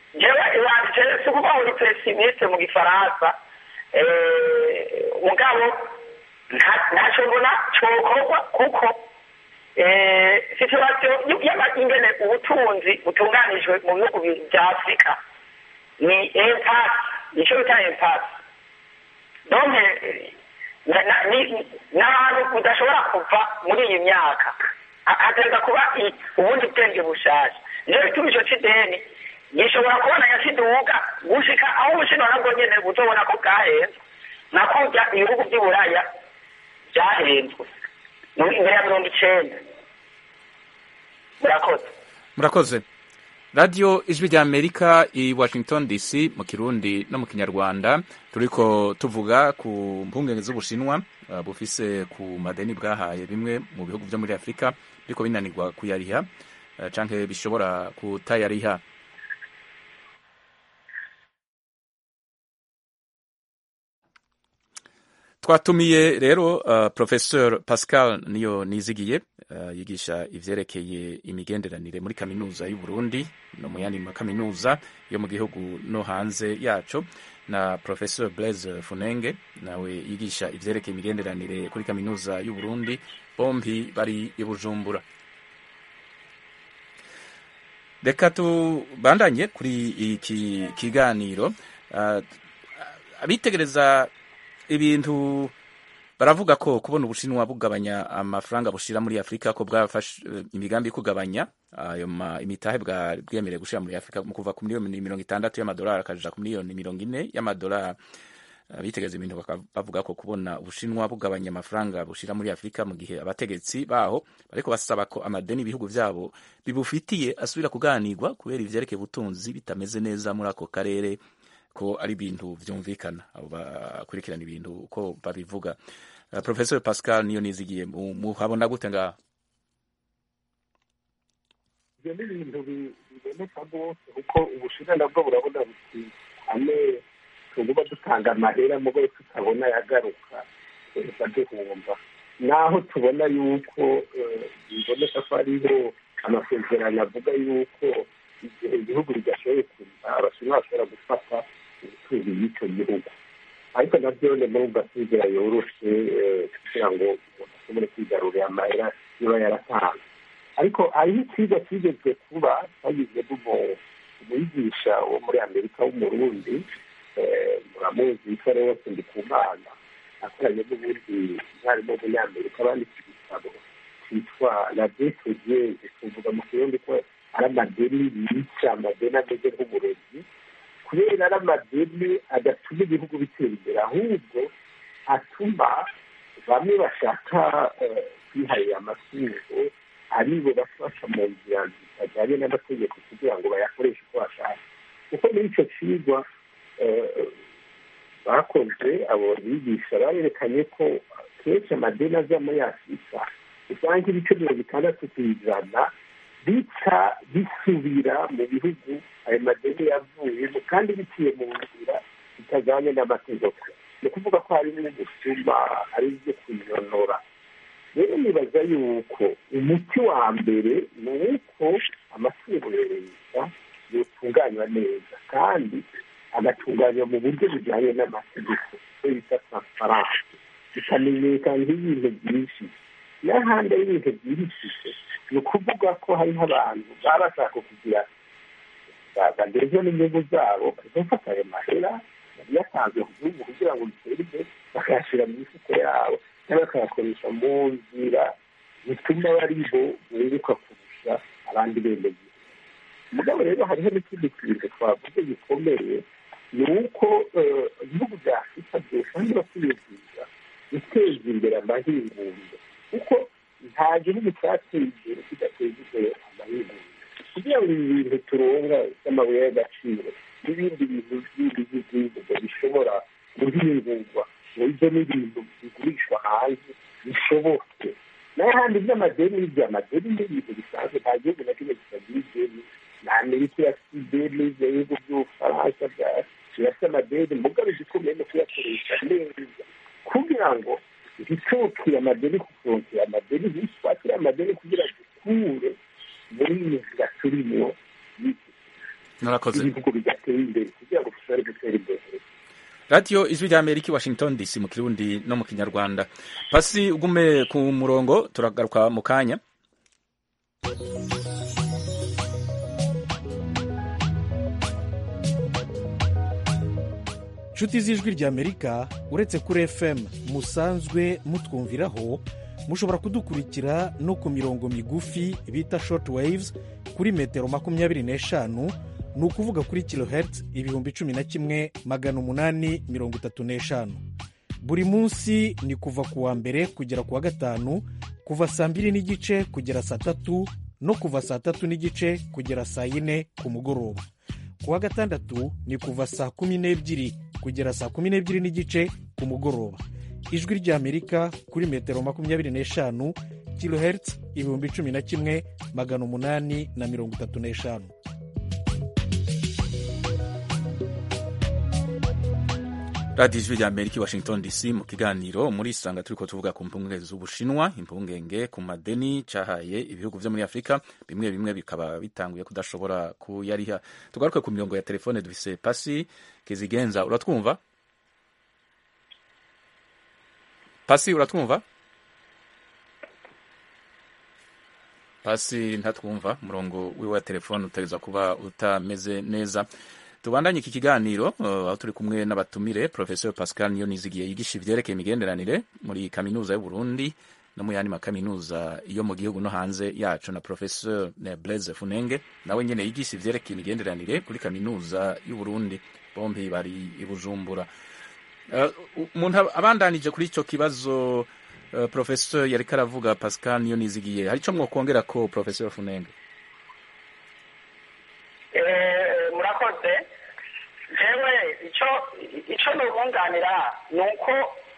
jewe iwanje si ukuvuga ngo ni pesimiste mu gifaransa eh, mugabo nta- ntacyo mbona cokorwa kuko eh, situation y'ama- ingene ubutunzi butunganijwe mu bihugu bi- bya afurika ni impasse nicyo bita impasse donc eh, na- na- ni- ni ahantu udashobora kuva muri iyi myaka Ha- hategereza kuba i- ubundi bwenge bushasha niyo bituma ico c'ideni gishobora kubona yakiduga gushika aho ubushinwa nabwo nyene buzobona ko bwahenzwe nka kurya ibihugu vy'i buraya vyahenzwe mu- imbere ya mirongo icenda murakoze murakoze radiyo ijwi rya amerika i washington dc mu kirundi no mu kinyarwanda turiko tuvuga ku mpungenge z'ubushinwa uh, bufise ku madeni bwahaye bimwe mu bihugu vyo muri afurika biriko binanirwa kuyariha uh, canke bishobora kutayariha twatumiye rero uh, professeur pascal niyo nizigiye uh, yigisha ivyerekeye imigenderanire muri kaminuza y'u Burundi no mu yandi makaminuza yo mu gihugu no hanze yaco na professeur Blaise Funenge nawe yigisha ivyerekeye imigenderanire kuri kaminuza y'u Burundi bombi bari i Bujumbura reka tubandanye kuri iki kiganiro uh, abitegereza ibintu baravuga ko kubona ubushinwa bugabanya amafaranga bushira muri afurika ko bwafashe eh, imigambi yo kugabanya ayo ma- imitahe bwa- bwemerewe gushira muri afurika mu kuva ku miliyoni mirongo itandatu y'amadolari akaja ku miliyoni mirongo ine y'amadolari abitegereza ibintu bakaba bavuga ko kubona ubushinwa bugabanya amafaranga bushira muri afurika mu gihe abategetsi baho bariko basaba ko amadeni ibihugu vyabo bibufitiye asubira kuganirwa kubera ivyerekeye ubutunzi bitameze neza muri ako karere ko ari ibintu vyumvikana abo bakurikirana ibintu uko babivuga uh, professor pascal niyo nizigiye mu- muhabona gute ngaho ibyo ni ibintu bi- biboneka rwose kuko ubushinwa nabwo burabona buti ane tuguba dutanga amahera mugo tutabona yagaruka tuza duhomba naho tubona yuko eh, biboneka ko hariho amasezerano avuga yuko igihe igihugu bidashoboye kuza abashinwa bashobora gufata ubutunzi bw'icyo gihugu ariko nabyo ni muri gasizera yoroshe eh, kugira ngo umuntu ashobore kwigarurira amahera niba yaratanze ariko hariho ikigo kigeze kuba twagize umwigisha wo muri amerika w'umurundi eh, muramuzi yitwa rwose ndikumana akoranye n'ubundi umwarimu w'umunyamerika banditse igitabo cyitwa la detogeze tuvuga mu kirundi ko ari amadeni yica amadeni ameze nk'uburozi kubera ari amadeni adatuma ibihugu bitera imbere ahubwo atuma bamwe bashaka eh, kwiharira amatungo aribo bafasha mu nzira zitajyanye n'amategeko kugira ngo bayakoreshe uko bashaka kuko muri icyo kigwa eh, bakoze abo bigisha barerekanye ko kenshi amadeni aza muri afurika usanga ibice mirongo itandatu ku ijana bica bisubira mu bihugu ayo madeni yavuyemo kandi biciye mu nzira zitajyanye n'amategeko ni ukuvuga ko harimo ubusuma ari ibyo kuyonora rero nibaza yuko umuti wa mbere ni uko amatungo ya leta yotunganywa neza kandi agatunganywa mu buryo bujyanye n'amategeko icyo bita transparanse bikamenyekana nk'ibintu byinshi n'ahandi ari ibintu byihishije ni ukuvuga ko hariho abantu baba bashaka kugira bageze n'inyungu zabo bagafata ayo mahera yatanzwe ku gihugu kugira ngo gitere imbere bakayashyira mu mifuko yabo cyangwa bakayakoresha mu nzira zituma bari bo bunguka kurusha abandi bene mugabo rero hariho n'ikindi kintu twavuze gikomeye ni uko ibihugu bya afurika byose bakwiyegiza guteza imbere amahinguriro kuko nta gihugu cyateye imbere kidateza imbere amahinguriro kugira ngo ibi bintu turonga by'amabuye y'agaciro n'ibindi bintu bindi by'igihugu bishobora guhingurwa ngo ibyo ni ibintu bigurishwa hanze bishoboke n'ahandi by'amadeni by'amadeni ni ibintu bisanzwe nta gihugu na kimwe kitagira ideni na amerika irafite ideni ibihugu by'ubufaransa birafite amadeni mugabo igikomeye no kuyakoresha neza kugira ngo ntitokire amadeni kufonkera amadeni ntitwakire amadeni kugira dukure muri iyi nzira turimo murakoze ibihugu bigatera imbere kugira ngo dushobore gutera imbere radiyo ijwi rya amerika i washington dc mu kirundi no mu kinyarwanda pasi ugume ku murongo turagaruka mu kanya inshuti z'ijwi ry'amerika uretse kuri fm musanzwe mutwumviraho mushobora kudukurikira no ku mirongo migufi bita short waves kuri metero makumyabiri n'eshanu ni ukuvuga kuri kilohertz ibihumbi cumi na kimwe magana umunani mirongo itatu n'eshanu buri munsi ni kuva ku wa mbere kugera ku wa gatanu kuva saa mbiri n'igice kugera saa tatu no kuva saa tatu n'igice kugera saa yine ku mugoroba ku wa gatandatu ni kuva saa kumi n'ebyiri kugera saa kumi n'ebyiri n'igice ku mugoroba ijwi ry'amerika kuri metero makumyabiri n'eshanu kilohertz ibihumbi cumi na kimwe magana umunani na mirongo itatu n'eshanu radiyo ijwi rya amerika i washington dc mu kiganiro muri isanga turi ko tuvuga ku mpungenge z'ubushinwa impungenge ku madeni cyahaye ibihugu byo muri afurika bimwe bimwe bikaba bitanguye kudashobora kuyariha tugaruke ku mirongo ya telefone dufise pasi kizigenza uratwumva pasi uratwumva pasi ntatwumva umurongo wiwe wa telefone utegereza kuba utameze neza tubandanye iki kiganiro aho turi kumwe n'abatumire professeur pascal niyonizigiye yigisha ivyerekeye imigenderanire muri kaminuza y'uburundi no mu yandi makaminuza yo mu gihugu no hanze yacu na professeur blaise funenge nawe nyene yigisha ivyerekeye imigenderanire kuri kaminuza y'uburundi bombi bari i bujumbura umuntu uh, abandanije kuri ico kibazo uh, professeur yariko aravuga pascal niyonizigiye hari ico mwokongera ko professeur funenge murakoze jewe icyo icyo nubunganira ni uko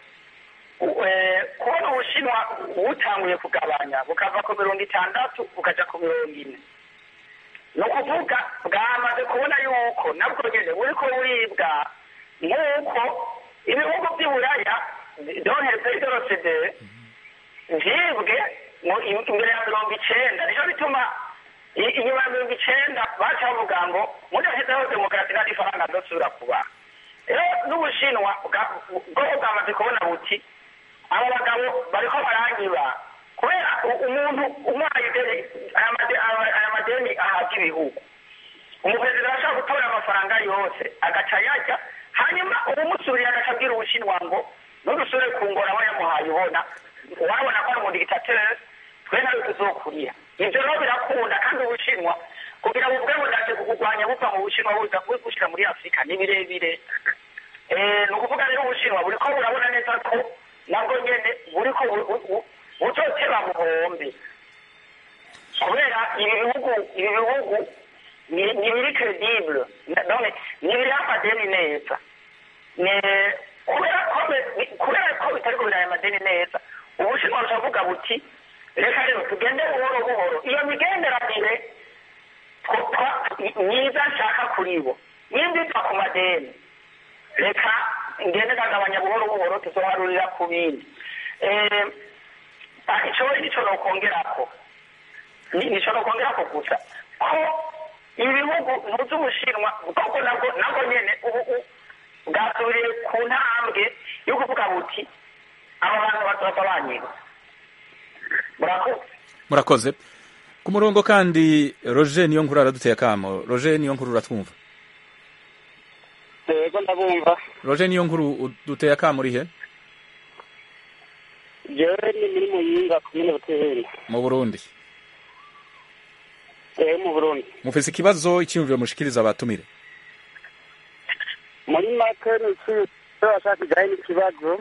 kubona ubushinwa butanguye kugabanya bukava ku mirongo itandatu bukaja ku mirongo ine ni ukuvuga bwamaze kubona yuko nabwo nyine buriko buribwa nk'uko ibihugu by'iburaya doheze idorosede vyibwe imbere ya mirongo icenda nico bituma inyuma ya mirongo icenda baca bavuga ngo mudahezeho demokarasi nta n'ifaranga zosubira kuba rero n'ubushinwa bwoko bwamaze kubona buti abo bagabo bariko baranyiba kubera umuntu umwaye aya madeni ahabwa ibihugu umuperezida arashobora gutora amafaranga yose agaca yajya hanyuma uwumusuriye agaca abwira ubushinwa ngo nudusubire ku ngora aho yamuhaye ubona wabona ko ari umudigitateri twe nawe tuzokurira ibyo rero birakunda kandi ubushinwa kugira ngo ubwe budace kukurwanya buva mu bushinwa buza gushyira muri afurika ni birebire ni ukuvuga rero ubushinwa buriko burabona neza ko nabwo nyene buriko buzoteba buhombe kubera ibi bihugu ibi bihugu ni biri credible none ni biri amadeni neza kubera ko kubera ko bitariko biraya amadeni neza ubushinwa bushavuga buti reka rero tugende buhoro buhoro iyo migenderanire myiza nshaka kuri bo nimba iva ku madeni reka ngende ndagabanya buhoro buhoro tuzoharurira ku bindi ico nico nokongerako nico nokongerako gusa ko ibihugu muzi ubushinwa bwoko nabwo nabwo nyene ubu bwasubiriye ku ntambwe yo kuvuga buti aba bantu bazoza banyiba murakoze murakoze ku murongo kandi roger niyo nkuru araduteye akamo roger niyo nkuru uratwumva yego ndabumva roger niyo nkuru duteye akamo urihe jewe ni muri muyinga komine buteheri mu burundi eh mu burundi mufise ikibazo icyiyumviro mushikiriza abatumire muri make niki bashaka kujyayo n'ikibazo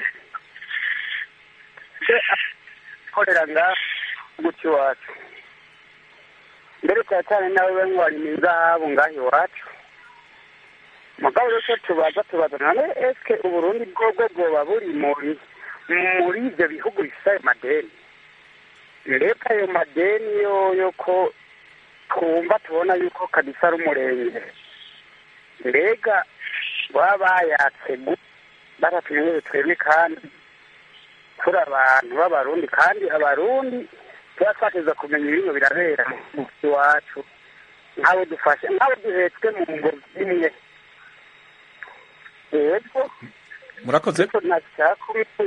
korera nga guti iwacu mbere cyane cyane nawe we ngo ni izahabu ngaho iwacu mugabo rero tubaza tubaza none eske uburundi bwobwo bwoba buri muri muri ibyo bihugu bifite ayo madeni mbega ayo madeni yo ko twumva tubona yuko kabisa ari umurenge mbega baba bayatse batatumenyere twebwe kandi turi abantu b'abarundi kandi abarundi tuba twateza kumenya ibintu birabera mu iwacu nk'abo dufashe nk'abo duhetswe mu ngo zimwe yego murakoze ariko ntashaka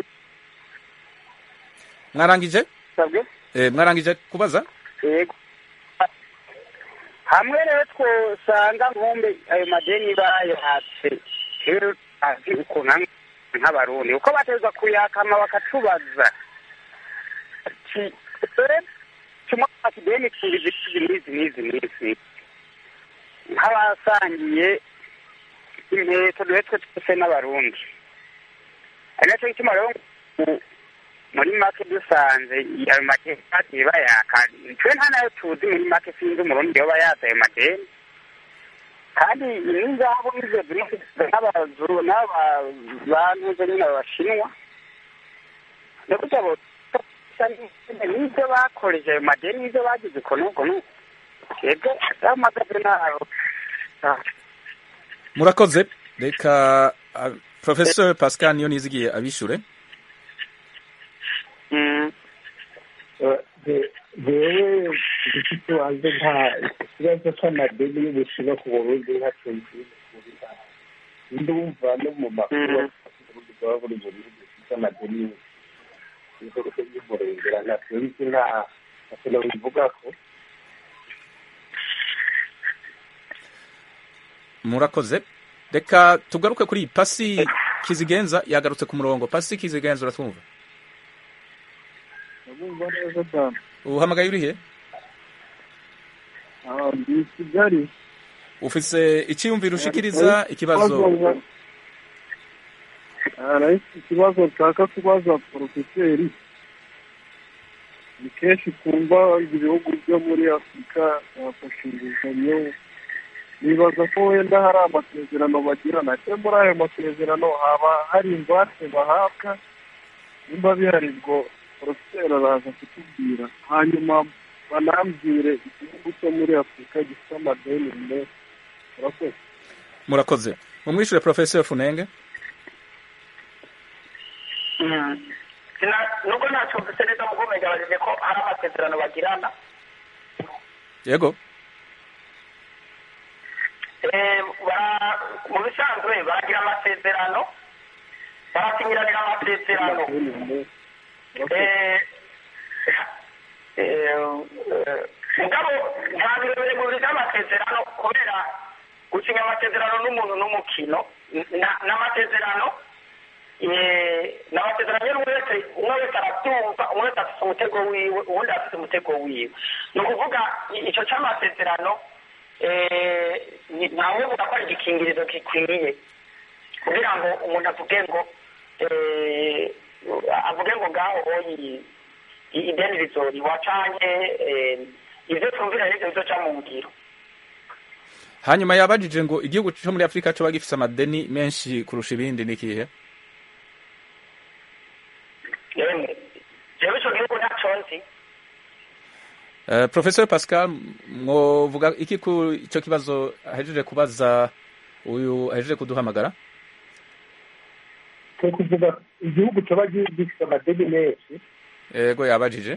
mwarangije kubisabwe Eh, mwarangije kubaza yego hamwe rero twosanga nkumbe ayo madeni bayahatse rero azi ukuntu hamwe nk'abarundi uko bateza kuyakama bakatubaza ati "Eh, kimwe ati deni tubizi n'izi n'izi n'izi nk'abasangiye inkweto duhetswe twese n'abarundi ari nacyo gituma rero ngo muri make dusanze ayo madeni bagiye bayaka twe nta nayo tuzi muri make sinzi umurundi yoba yaza ayo madeni kandi n'ingabo nizo zimwe n'abazuru n'abantu zo nyine abashinwa no kugira ngo n'ibyo bakoreje ayo madeni n'ibyo bagize uko n'uko n'uko twebwe amagaze ntaho murakoze reka ah, professor pascal niyo nizigiye abishure jewe igiti wanjye nta ikibazo cy'amadeni y'ubushinwa ku burundi ntacyo nzi ndumva no mu makuru uburundi bwaba buri mu bihugu bifite amadeni y'umurengera ntacyo nzi nta ntacyo nabivuga ko murakoze reka tugaruke kuri iyi pasi kizigenza yagarutse ku murongo pasi kizigenza uratwumva ndabumva neza cyane uhamagaye urihe aha ndi i kigali ufise icyiyumviro ushikiriza ikibazo aha nahise ikibazo nshaka kubaza porofeseri ni kenshi twumva ibihugu byo muri afurika byafashe inguzanyo nibaza ko wenda hari amasezerano bagirana ese muri ayo masezerano haba hari ingwate bahabwa nimba bihari ubwo porofeseri araza kutubwira hanyuma banambwire igihugu cyo muri afurika gifite amadeni menshi murakoze murakoze mumwishure professor funenge Sina- nubwo ntacyo mvise neza mu kumenyeranyije ko hari amasezerano bagirana yego Eh, bara- mu bisanzwe baragira amasezerano barasinyiranira amasezerano Eh, eh, eh, mugabo nta birebire mu bintu by'amasezerano kubera gusinya amasezerano n'umuntu n'umukino Na- n'amasezerano eh, ni amasezerano rero umwe wese umwe wese arabyumva umwe wese afite umutego wiwe uwundi afite umutego wiwe ni ukuvuga i- icyo cy'amasezerano eh, ni- ntawe uvuga ko ari igikingirizo gikwiriye kugira ngo umuntu avuge ngo eh, avuge ngo ngaho oyi i- ideni rizoriwa canke eh, ivyo twumvira nivyo bizoca mu ngiro hanyuma yabajije ngo igihugu cyo muri afurika coba gifise amadeni menshi kurusha ibindi ni ikihe yemwe jewe ico gihugu ntaco nzi Uh, professor pascal mwovuga iki ku ico kibazo ahejeje kubaza uyu ahejeje kuduhamagara turi kuvuga igihugu cyaba gifite amadeni menshi yego yabajije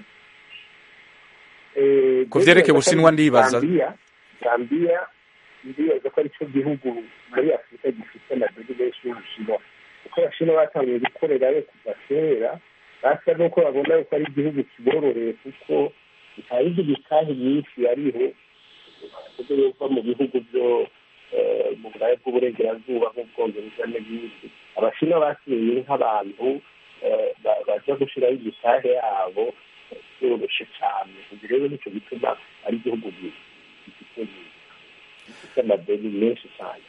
Eh, Ku vyerekeye Ubushinwa ndibaza. Zambia Zambia ndibaza ko aricyo gihugu muri afurika gifite amadeni menshi y'ubushinwa kuko abashinwa batangiye gukorerayo kuva kera basa n'uko babona yuko ari igihugu kibororeye kuko nta yindi mitahe myinshi yariho kuko yova mu bihugu byo eh, mu burayi bw'uburengerazuba nk'ubwongereza n'ibindi abashinwa basigaye nk'abantu eh, ba- baza gushiraho imitahe yabo yoroshe cyane ubu rero nicyo gituma ari igihugu gi- gifite gifite amadeni menshi cyane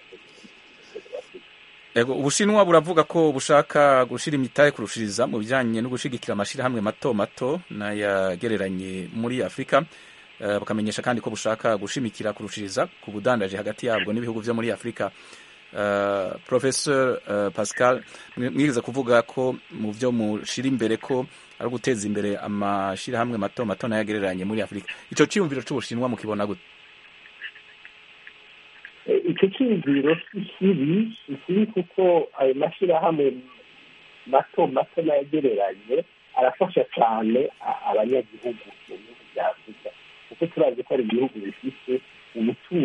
yego ubushinwa buravuga ko bushaka gushira imitahe kurushiriza mu bijanye no gushigikira amashirahamwe mato mato n'ayagereranye muri afurika Eh, bakamenyesha kandi ko bushaka gushimikira kurushiriza ku budandaje hagati yabwo n'ibihugu vyo muri afurika Uh, professor uh, pascal mwi- mwigeze kuvuga ko mu vyo mushira imbere ko ari uguteza imbere amashirahamwe mato mato n'ayagereranye muri afurika ico ciyumviro c'ubushinwa mukibona gute Eh, icyo cyiyumviro si kibi si kibi kuko ayo mashyirahamwe mato mato n'ayagereranye arafasha cyane a- abanyagihugu mu bihugu bya afurika kuko turazi ko ari ibihugu bifite ubutunzi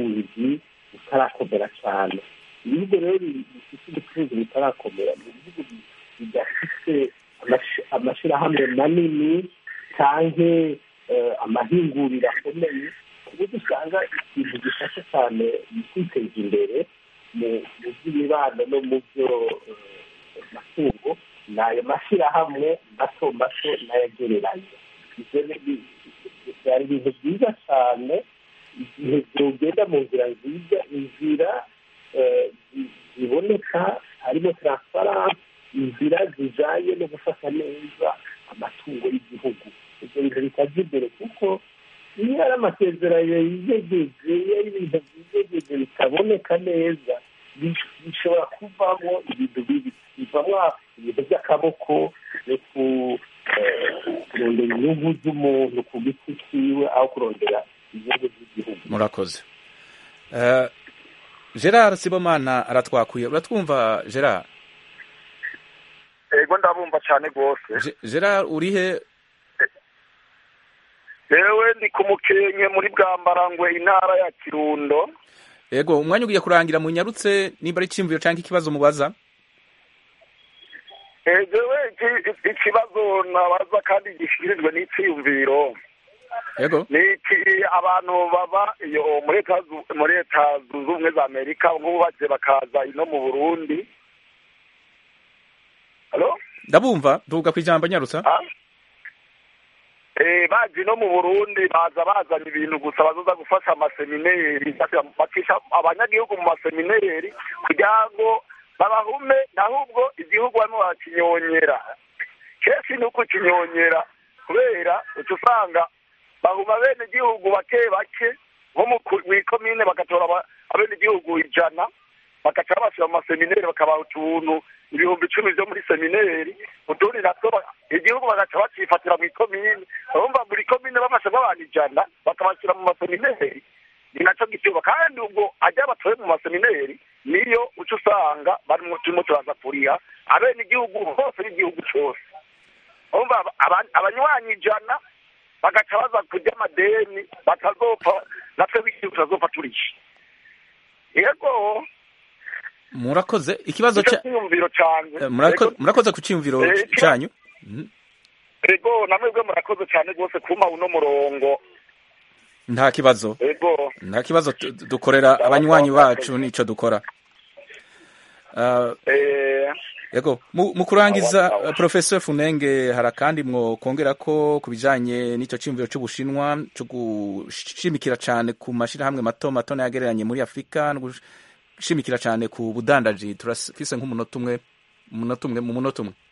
bitarakomera mu bihugu bidafite amashyirahamwe manini cyangwa amahinguriro akomeye ku buryo usanga ikintu gifasha cyane mu kwiteza imbere mu by'imibano no mu byo matungo ni ayo mashyirahamwe mato mato n'ayagereranye byari ibintu byiza cyane igihe byogenda mu nzira nziza inzira ziboneka harimo taransifaranse inzira zijyanye no gufata neza amatungo y'igihugu ibyo bintu bitajya imbere kuko iyo ari amasezerano yiyegeje iyo ari ibintu byiyegeje bitaboneka neza bishobora kuvamo ibintu bibi bivamo ibintu by'akaboko no kurondera inyungu z'umuntu ku giti cyiwe aho kurondera inyungu z'igihugu murakoze gerard sibomana aratwakuye uratwumva gerard yego ndabumva cyane rwose gerard urihe yewe ndi ku mukenke muri bwambarangwe intara ya kirundo yego umwanya ugiye kurangira mu nyarutse niba ari icyiyumviro cyangwa ikibazo mubaza yewe ikibazo nabaza kandi gishyikirijwe n'icyiyumviro yego ni iki abantu baba iyo muri leta zunze ubumwe za amerika nk'ubu bagiye bakaza ino mu burundi ndabumva tuvuga ku ijambo nyarutsa baje no mu burundi baza bazanye ibintu gusa bazoza gufasha amasemineri bakisha abanyagihugu mu masemineri kugira ngo babahume ahubwo igihugu barimo barakinyonyera kenshi ni uko kinyonyera kubera uca usanga bahuma bene igihugu bake bake nko mu ikomine bagatora abene igihugu ijana bagaca babashyira mu masemineri bakabaha utuntu ibihumbi icumi byo muri semineri utundi natwo igihugu bagaca bacifatira mu ikomine urumva buri komine bamashyiramo abantu ijana bakabashyira mu masemineri ni nacyo gituba kandi ubwo ajya batoye mu masemineri niyo uca usanga barimo turimo turaza kuriha abene igihugu hose n'igihugu cyose urumva abanywanyi ijana bagaca baza kurya amadeni batazopfa natwe b'igihugu tutazopfa turishe yego murakoze ikibazo cya murakoze ku cyiyumviro cyanyu ego namwebwe murakoze cyane rwose kuma uno murongo nta kibazo ego nta kibazo dukorera abanywanyi bacu nicyo dukora yego mu kurangiza professor funenge hari akandi mwokongera ko ku bijyanye n'icyo cyiyumviro cy'ubushinwa cyo gushimikira cyane ku mashyirahamwe mato mato n'ayagereranye muri afurika gushimikira cyane ku budandaji turafise nk'umunota umwe umunota umwe mu munota umwe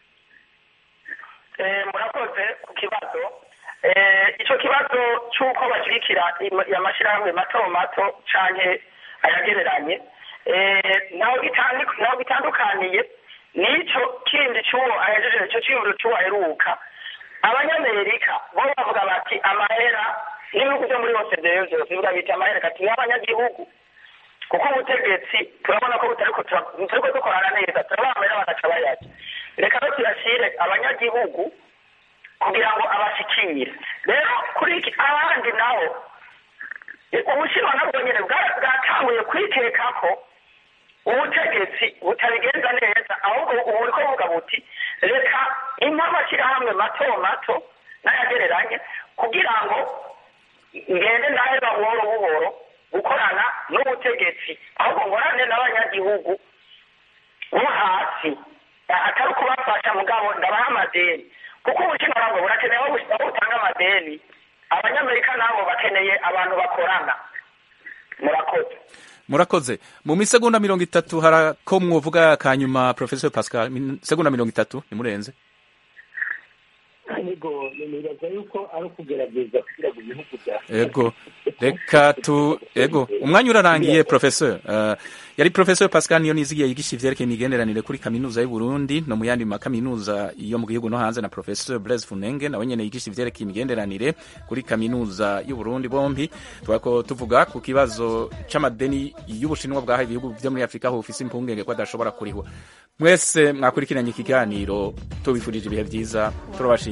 murakoze ku kibazo icyo kibazo cy'uko bashyigikira amashyirahamwe mato mato cyane ayagereranye ntaho bitandukaniye n'icyo kindi cy'uwo ahejeje icyo cyiyumviro cy'uwo aheruka abanyamerika bo bavuga bati amahera n'ibihugu byo muri hose byose bivuga biti amahera kati y'abanyagihugu kuko ubutegetsi turabona ko butariko dukorana neza turabona amahera bagaca bayarya reka no tuyashyire abanyagihugu kugira ngo abashikire rero kuri iki ahandi naho ubushinwa nabwo nyine bwatanguye kwiteka ko ubutegetsi butabigenza neza ahubwo ubu buriko buvuga buti reka impa amashyirahamwe mato mato n'ayagereranye kugira ngo ngende ndaheba buhoro buhoro gukorana n'ubutegetsi ahubwo nkorane n'abanyagihugu bo hasi atari ukubafasha mugabo ndabaha amadeni kuko ubushinwa nabwo burakeneye aho butanga amadeni abanyamerika nabo bakeneye abantu bakorana murakoze murakoze mu misegonda mirongo itatu hari ko mwovuga kanyuma professor pascal segonda mirongo itatu nimurenze yego nibaza yuko ari ukugerageza kugira ngo ibihugu bya yego reka tu yego umwanya urarangiye professor uh, yari professor pascal niyo nizigiye yigisha ivyerekeye imigenderanire kuri kaminuza y'u Burundi no mu yandi makaminuza yo mu gihugu no hanze na professor Blaise Funenge nawe nyene yigisha ivyerekeye imigenderanire kuri kaminuza y'u Burundi bombi twako tuvuga ku kibazo c'amadeni y'ubushinwa bwaha ibihugu vyo muri Afrika aho ufise impungenge ko adashobora kurihwa mwese mwakurikiranye ikiganiro tubifurije ibihe vyiza turabashimira